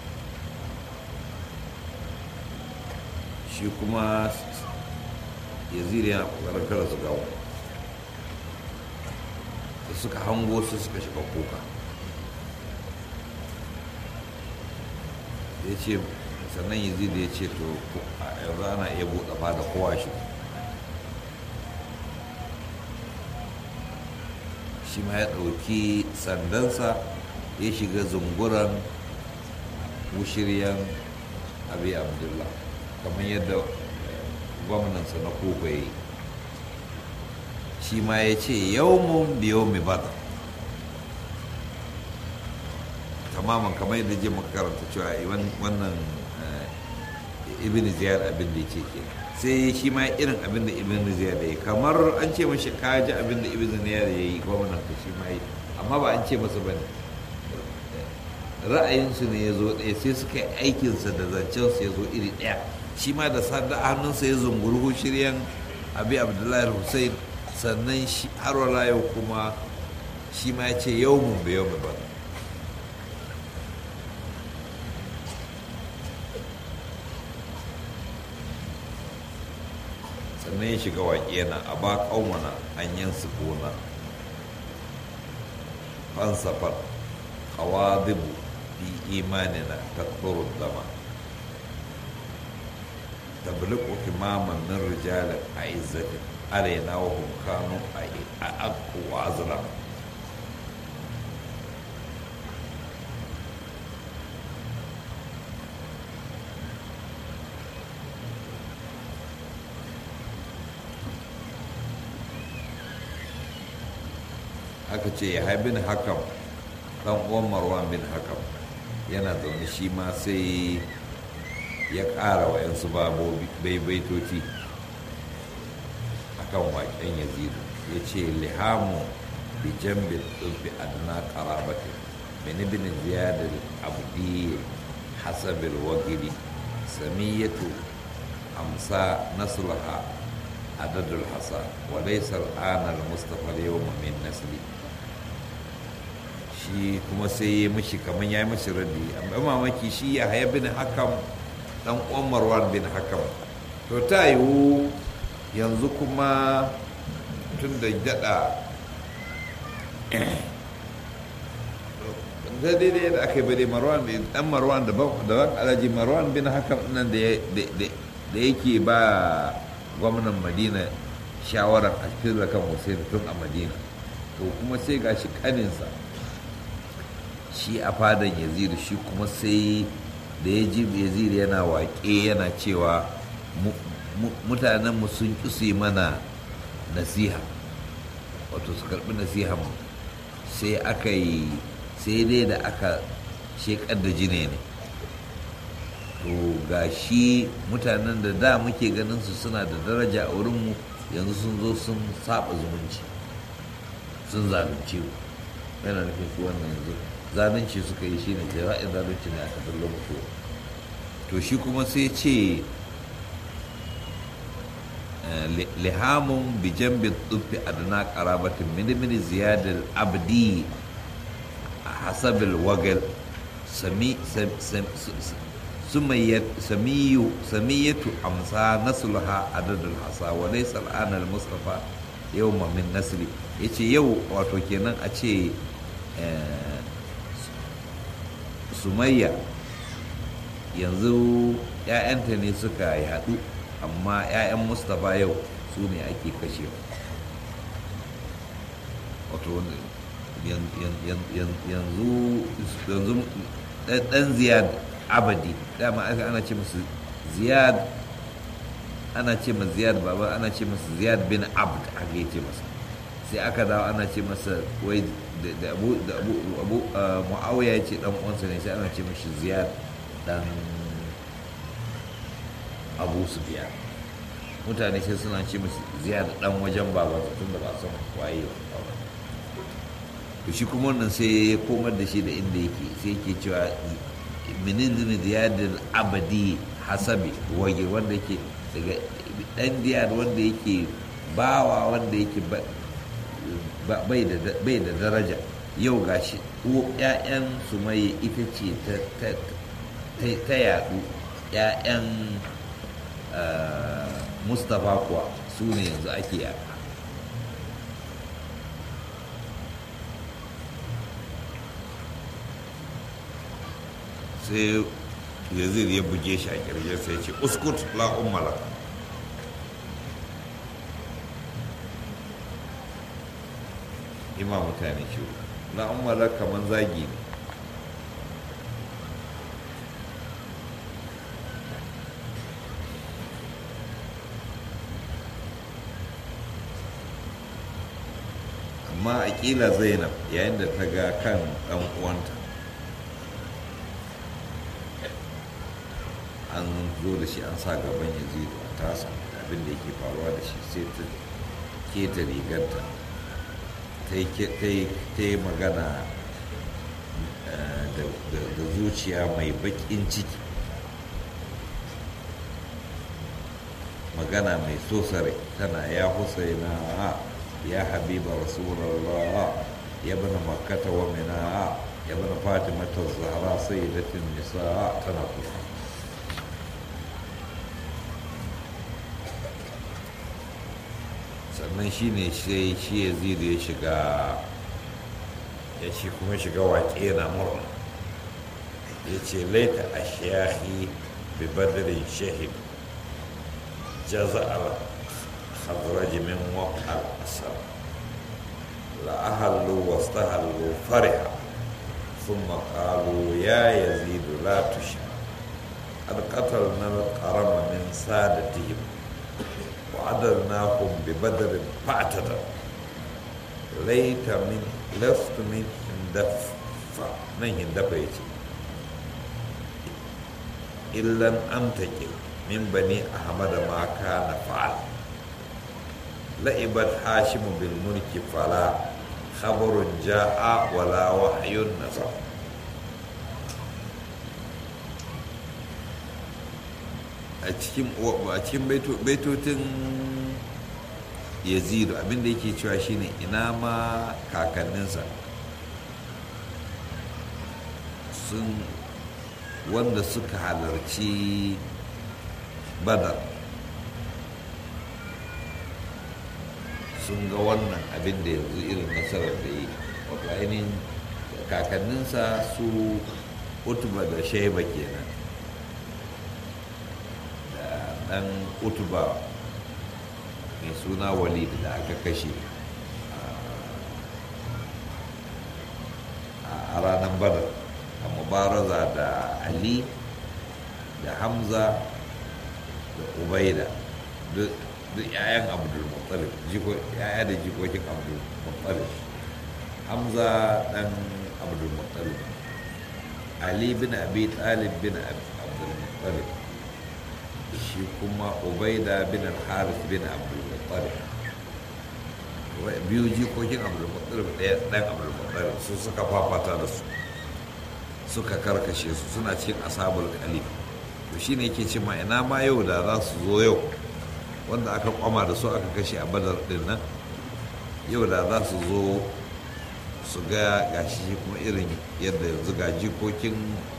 shi kuma yazid yana kokarin kada su gawo da suka hango su suka shiga kuka ya ce sannan yazid ya ce to a yanzu ana iya buɗe fada kowa shi shi ma ya ɗauki sandansa ya shiga zunguran wushiryan abi abdullah kamar yadda gwamnansa na kuka yi shi ma ya ce yawmun biyo mi bada tamaman kamar yadda je muka karanta cewa wannan ibn ziyar abin da ya ce ke sai shi ma irin abin da ibn ziyar da ya kamar an ce mashi kaji abin da ibn ziyar ya yi gwamnansa shi ma yi amma ba an ce masa ba ne ra'ayinsu ne ya zo ɗaya sai suka yi aikinsa da zancensu ya zo iri ɗaya shi ma da sanda hannunsa ya zunguru shiryan abi abdullahi hussein sannan har wala yau kuma shi ma ya ce yau mun bai yau ba sannan ya shiga waƙe yana a ba ƙaumana an yin su gona fansafar qawadibu fi imanina takfuru dama tabliqu himaman min rijalin a'izzatin alaina wa hum kanu a'aqqu wa azlam aka ce ya haibin hakam dan uwan marwan bin hakam yana zaune shi ma sai ya ƙara wa yansu baibaitoci a kan waƙen yazidu ya ce lihamu bi jambin ɗulfi adna ƙarabati bin bin ziyadar abdi hasabil wagiri samiyatu amsa naslaha adadul hasa wa laysa al'ana al-mustafa al-yawma min nasli shi kuma sai ya mishi kamar ya yi mishi raddi amma mamaki shi ya haya bin hakam dan uwan marwan bin hakam to ta yiwu yanzu kuma tun da daɗa da daidai da aka yi bade marwan bin dan marwan da ban alaji marwan bin hakam nan da yake ba gwamnan madina shawarar a cikin kan hussein tun a madina to kuma sai ga shi kaninsa shi a fadan yazidu shi kuma sai da ya ji yazidu yana waƙe yana cewa mutanenmu sun ƙi su yi mana nasiha wato su karɓi nasiha mu sai aka yi sai dai da aka shekar da jine ne to ga shi mutanen da da muke ganin su suna da daraja a wurinmu yanzu sun zo sun saba zumunci sun zalunce mu yana nufin su wannan yanzu zalunci suka yi shine ke ra'ayin zalunci ne aka dallo musu to shi kuma sai ce lihamun bi jambin tsufi adana karabatin mini mini ziyadar abdi a hasabil wagal samiyatu amsa nasluha adadul hasa wa laysa al'ana al-mustafa yawma min nasli yace yau wato kenan a ce sumayya yanzu 'ya'yanta ne suka yaɗu amma 'ya'yan mustapha yau su ne ake kashewa wato yanzu ɗan ziyad abadi dama aka ana ce musu ziyad ana ce masa ziyad baba ana ce masa ziyad bin abd aka yi ce masa sai aka dawo ana ce masa wai da abu da abu abu muawiya ya ce dan uwansa ne sai ana ce mashi ziyad dan abu sufyan mutane sai suna ce mashi ziyad dan wajen babansa tunda ba san waye ba to shi kuma wannan sai ya komar da shi da inda yake sai yake cewa minin ziyadin abadi hasabi wage wanda yake daga dan diyar wanda yake bawa wanda yake bai da daraja yau gashi ‘ya'yan su mai ita ce ta yadu ‘ya'yan mustapha kuwa su su ne yanzu ake yaka sai yazid ya buge shi a kirje sai ce uskut la ummala ima mutane shi la ummala kamar zagi ne amma aƙila zainab yayin da ta ga kan ɗan uwanta an zo da shi an sa gaban yazidu a tasa abin da yake faruwa da shi sai ta keta rigarta ta yi magana da zuciya mai baƙin ciki magana mai sosare tana ya husaina ya habiba rasulallah ya bana makkata wa mina ya bana fatimata zahra sayyidatin nisa tana kusa sannan shi ne sai shi ya zidu ya shiga ya ce kuma shiga waƙe na murna ya ce laita a shahi bi badirin shahid jaza'ar hadraji min waƙar asar la'ahallu wastahallu fariha ثم قالوا يا يزيد لا تشع قد قتلنا القرم من سادتهم وعدلناهم ببدر فاعتدر ليت من لست من هندفع من هندفع يجي إلا أنتقل من بني أحمد ما كان فعل لعبت هاشم بالملك فلا خبر جاء ولا وحي نزل a cikin baitotin yazidu abinda yake cewa shine ina ma kakanninsa sun wanda suka halarci badar sun ga wannan abin da yanzu irin nasarar da yi wato ainihin kakanninsa su utuba da shaiba kenan dan utuba mai suna walid da aka kashe a ranar badar a mubaraza da ali da hamza da ubaida duk 'ya'yan abdulmuttalib ya'ya da jikokin abdulmuttalib hamza dan abdulmuttalib ali bin abi talib bin abdulmuttalib shi kuma ubaida bin al-harith bin abdulmuttalib biyu jikokin abdulmuttalib ɗaya ɗan abdulmuttalib su suka fafata da su suka karkashe su suna cikin asabul kalif to shine yake ce ma ina ma yau da za su zo yau wanda aka kwama da su aka kashe a badar din nan yau da za su zo su ga gashi kuma irin yadda yanzu ga jikokin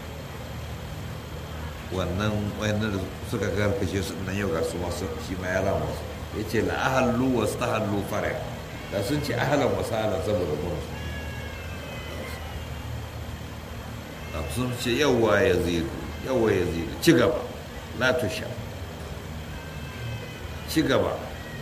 wannan wayannan da suka karkashe su nan yau ga su masu shi ma ya rama su ya ce la ahallu wa stahallu fara da sun ce ahalan wa sahalan saboda mun sun ce yawa ya zidu yawa ya zidu ci gaba la tusha ci gaba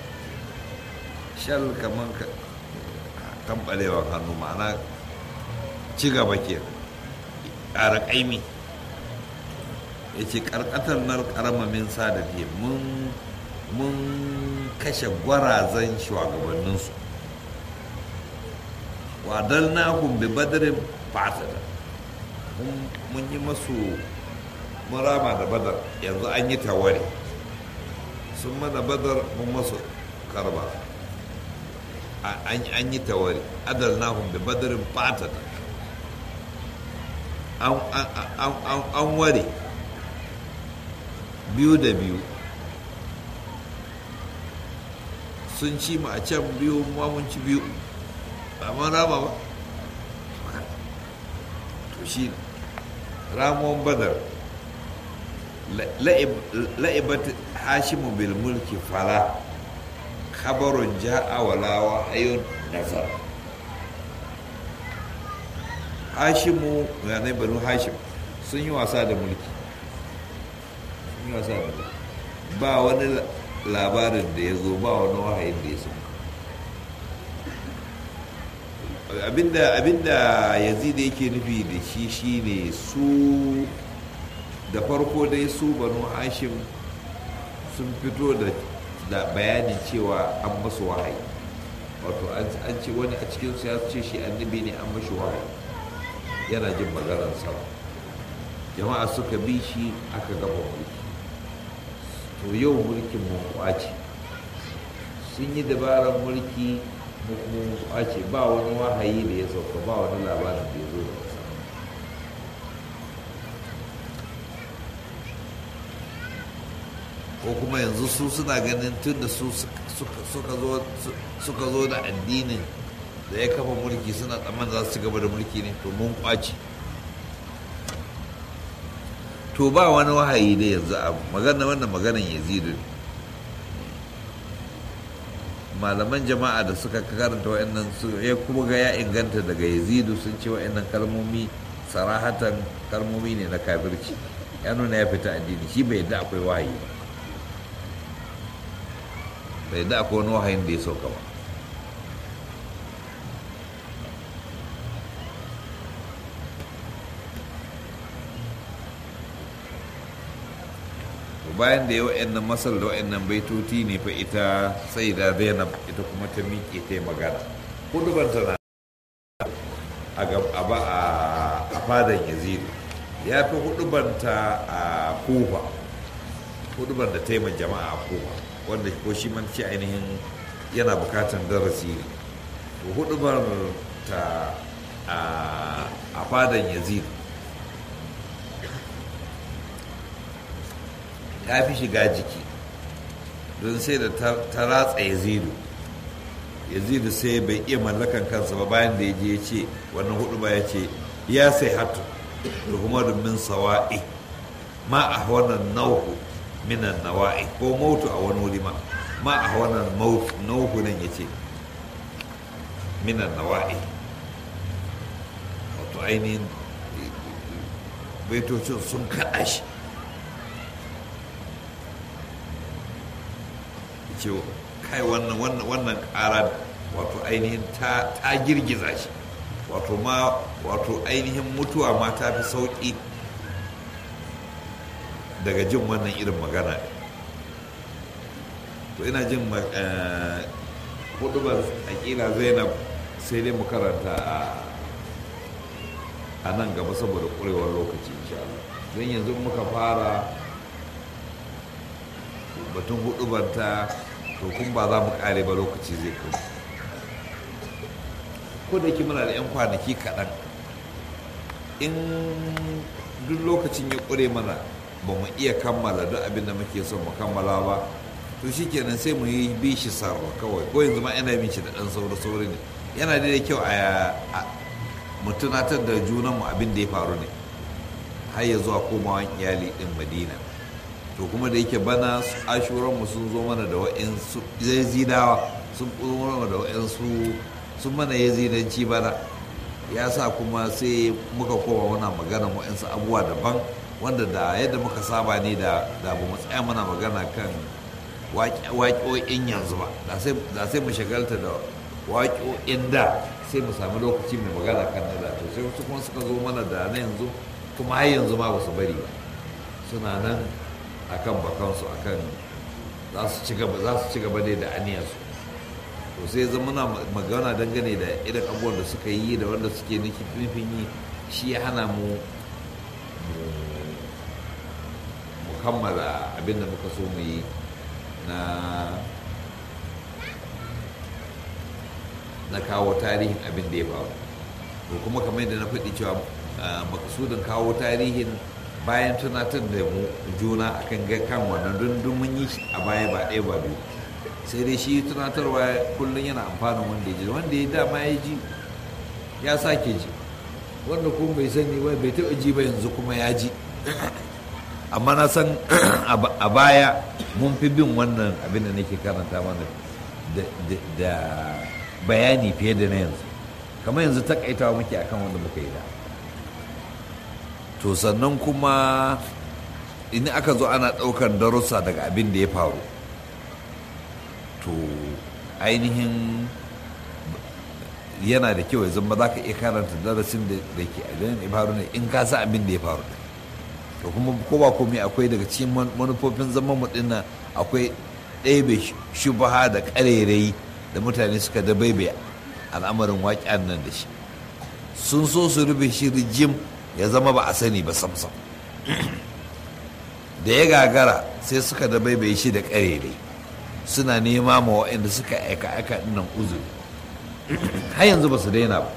shal kamar kambalewar hannu ma'ana ci gaba ke ƙara ƙaimi ya ce ƙarƙatar nar ƙaramamin sadati mun kashe gwarazan shugabanninsu wadal na bi badarin fatada mun yi masu murama da badar yanzu an yi tawari sun mana badar mun masu karba an yi tawari adal na bi badarin fatada an ware biyu da biyu sun ci ma a can biyu ma mun ci biyu ba mun rama ba to shi ramon badar la'ibat hashimu bil mulki fala khabarun ja'a wala wahayun nazar hashimu yanai banu hashim sun yi wasa da mulki sun yi wasa da mulki ba wani labarin da ya zo ba wani wahayin da ya so abinda abinda yazid yake nufi da shi shine su da farko dai su banu hashim sun fito da bayanin cewa an masu wahayi wato an ce wani a cikinsu ya ce shi annabi ne an mashi wahayi yana jin maganar sama jama'a suka bi shi aka gaba mulki to yau mulkin mun kwace sun yi dabarar mulki mu kuma mun kwace ba wani wahayi da ya sauka ba wani labarin da ya zo da wasa ko kuma yanzu su suna ganin tun da su suka zo da addinin da ya kafa mulki suna tsamman za su ci gaba da mulki ne to mun kwace to ba wani wahayi da yanzu a magana wannan maganan yazidu malaman jama'a da suka karanta wa'annan su ya kuma ga ya inganta daga yazidu sun ce wa'annan kalmomi sarahatan kalmomi ne na kafirci ya nuna ya fita addini shi bai yadda akwai wahayi ba bai yadda akwai wani wahayin da ya sauka ba bayan da ya wa'annan masal da wa'annan baitoti ne fa ita sai da zainab ita kuma ta miƙe ta yi magana hudubar tana a fadan yazidu ya fi hudubanta a kufa hudubar da ta yi jama'a a kufa wanda ko shi man ce ainihin yana bukatan darasi ne to hudubar ta a fadan yazidu ta fi shiga jiki don sai da ta ratsa yazidu yazidu sai bai iya mallakan kansa ba bayan da ya je ya ce wannan hudu ba ya ce ya sai hatu da kuma min sawa'i ma a wannan nauhu minan nawa'i ko mautu a wani wuri ma ma a wannan nauhu nan ya ce minan nawa'i wato ainihin baitocin sun kaɗa shi ce kai wannan wannan wannan ƙara wato ainihin ta girgiza shi wato ma wato ainihin mutuwa ma ta fi sauƙi daga jin wannan irin magana to ina jin hudubar aƙila zainab sai dai mu karanta a nan gaba saboda ƙurewar lokaci insha Allah don yanzu muka fara batun hudubanta to kun ba za mu kare ba lokaci zai kai ko da yake muna da 'yan kwanaki kaɗan in duk lokacin ya ƙure mana ba mu iya kammala duk abin da muke son mu kammala ba to shi kenan sai mu yi bi shi sarwa kawai ko yanzu ma yana bin shi da ɗan sauri sauri ne yana da kyau a mu tunatar da junanmu abin da ya faru ne har ya zuwa komawan iyali ɗin madina to kuma da yake bana ashuranmu sun zo mana da wa'insu yazidawa sun zo mana da wa'insu sun mana yazidanci bana ya sa kuma sai muka koma muna magana wa'insu abubuwa daban wanda da yadda muka saba ne da ba mu tsaya mana magana kan waƙoƙin yanzu ba da sai mu shagalta da waƙoƙin da sai mu sami lokaci mai magana kan na da to sai wasu kuma suka zo mana da na yanzu kuma har yanzu ma ba su bari ba suna nan akan bakansu akan za su ci gaba za su ci gaba dai da aniyarsu to sai zama na magana dangane da irin abubuwan da suka yi da wanda suke nufin yi shi ya hana mu mu kammala abin da muka so mu yi na na kawo tarihin abin da ya faru to kuma kamar yadda na faɗi cewa makasudin kawo tarihin bayan tunatar da mu juna akan ga kan wannan dundun mun yi a baya ba ɗaya ba biyu sai dai shi tunatarwa kullum yana amfanin wanda ya ji wanda ya dama ya ji ya sake ji wanda kuma bai sani ba bai taɓa ji ba yanzu kuma ya ji amma na san a baya mun fi bin wannan abin da nake karanta mana da bayani fiye da na yanzu kamar yanzu takaitawa muke akan wanda muka yi da to sannan kuma in aka zo ana ɗaukar darussa daga abin da ya faru to ainihin yana da kyau ya zama za ka iya karanta darasin da ke abin da ya faru ne in ka sa abin da ya faru to kuma ko ba komai akwai daga cikin manufofin zaman mu dinnan akwai ɗebe shubaha da ƙarairayi da mutane suka da baibai al'amarin waƙen nan da shi sun so su rufe shi rijim ya zama ba a sani ba samsam da ya gagara sai suka da baibai shi da ƙarairayi suna nema ma waɗanda suka aika aika dinnan uzuri har yanzu ba su daina ba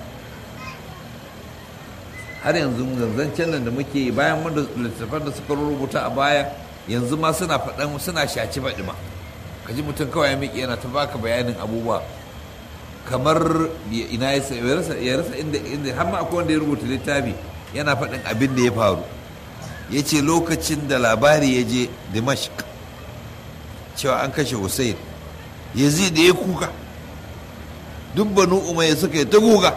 har yanzu zancen nan da muke bayan wanda littattafan da suka rubuta a baya yanzu ma suna faɗan suna shaci faɗi ma ka ji mutum kawai ya miƙe yana ta baka bayanin abubuwa kamar ina ya rasa ya rasa inda inda har ma akwai wanda ya rubuta littafi yana faɗin abin da ya faru ya ce lokacin da labari ya je dimashq cewa an kashe hussein yazid da ya kuka duk banu umayya suka yi ta guga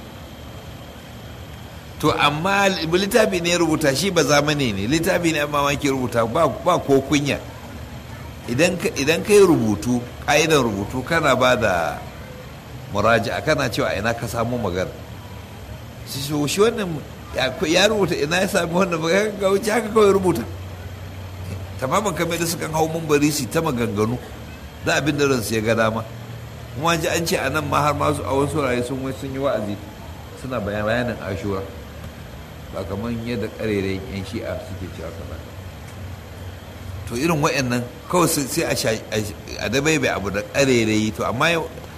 to amma littafi ne ya rubuta shi ba zamani ne littafi ne amma wanke rubuta ba ko kunya idan ka yi rubutu ƙa'idan rubutu kana ba da muraja kana cewa ina ka samu magana shi wannan ya rubuta ina ya sami wannan magana ga wuce haka kawai rubuta tamamin kamar da sukan hau mambari su ta maganganu da abin da ransu ya ga dama kuma ji an ce a nan ma har masu a wasu rayu sun wai sun yi wa'azi suna bayanin ashura ba kamar yadda karerayin yan shi'a suke cewa kaza to irin wa'annan kawai sai a dabai bai abu da karerayi to amma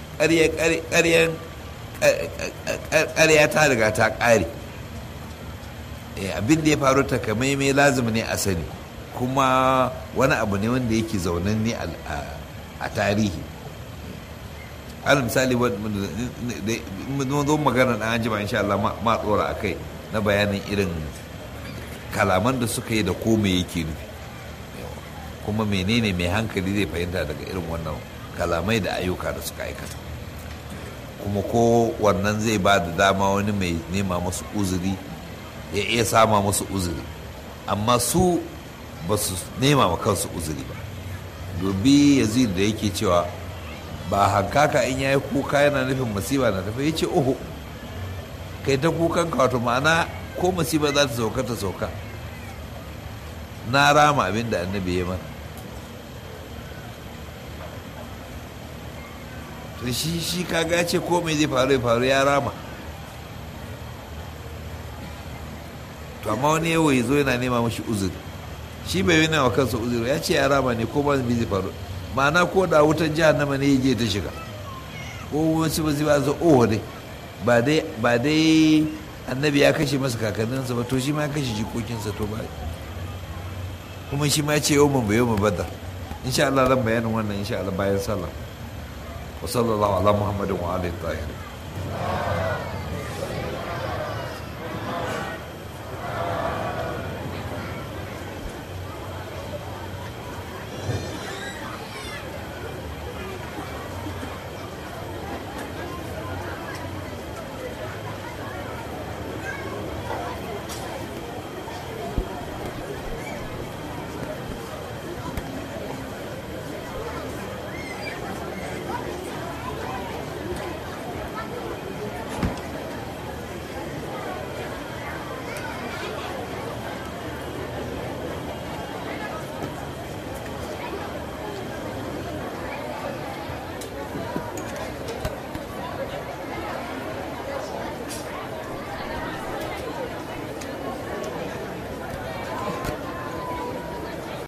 ƙarya ta riga ta ƙare abin da ya faru ta kamai mai lazumi ne a sani kuma wani abu ne wanda yake zaunan ne a tarihi al misali zo magana na anjima insha Allah ma tsora a kai na bayanin irin kalaman da suka yi da ko me yake nufi kuma menene mai hankali zai fahimta daga irin wannan kalamai da ayyuka da suka aikata kuma ko wannan zai ba da dama wani mai nema masu uzuri ya iya sama masu uzuri amma su ba su nema ma kansu uzuri ba dobi yazid da yake cewa ba hankaka in yayi kuka yana nufin masiba na tafi ya ce oho kai ta kukan ka wato ma'ana ko masiba za ta sauka ta sauka na rama abin da annabi ya mana to shi shi kaga ce ko mai zai faru ya faru ya rama to amma wani yawo ya zo yana nema mashi uzuri shi bai yana wa kansa uzuri ya ce ya rama ne ko ba zai faru ma'ana ko da wutan jahannama ne ya je ta shiga ko wasu ba zai ba zo oh dai ba dai ba dai annabi ya kashe masa kakanninsa ba to shi ma ya kashe jikokinsa to ba kuma shi ma ya ce yau mun bai yau mun badar insha Allah zan bayanin wannan insha Allah bayan sallah wa sallallahu ala muhammadin wa alihi tahirin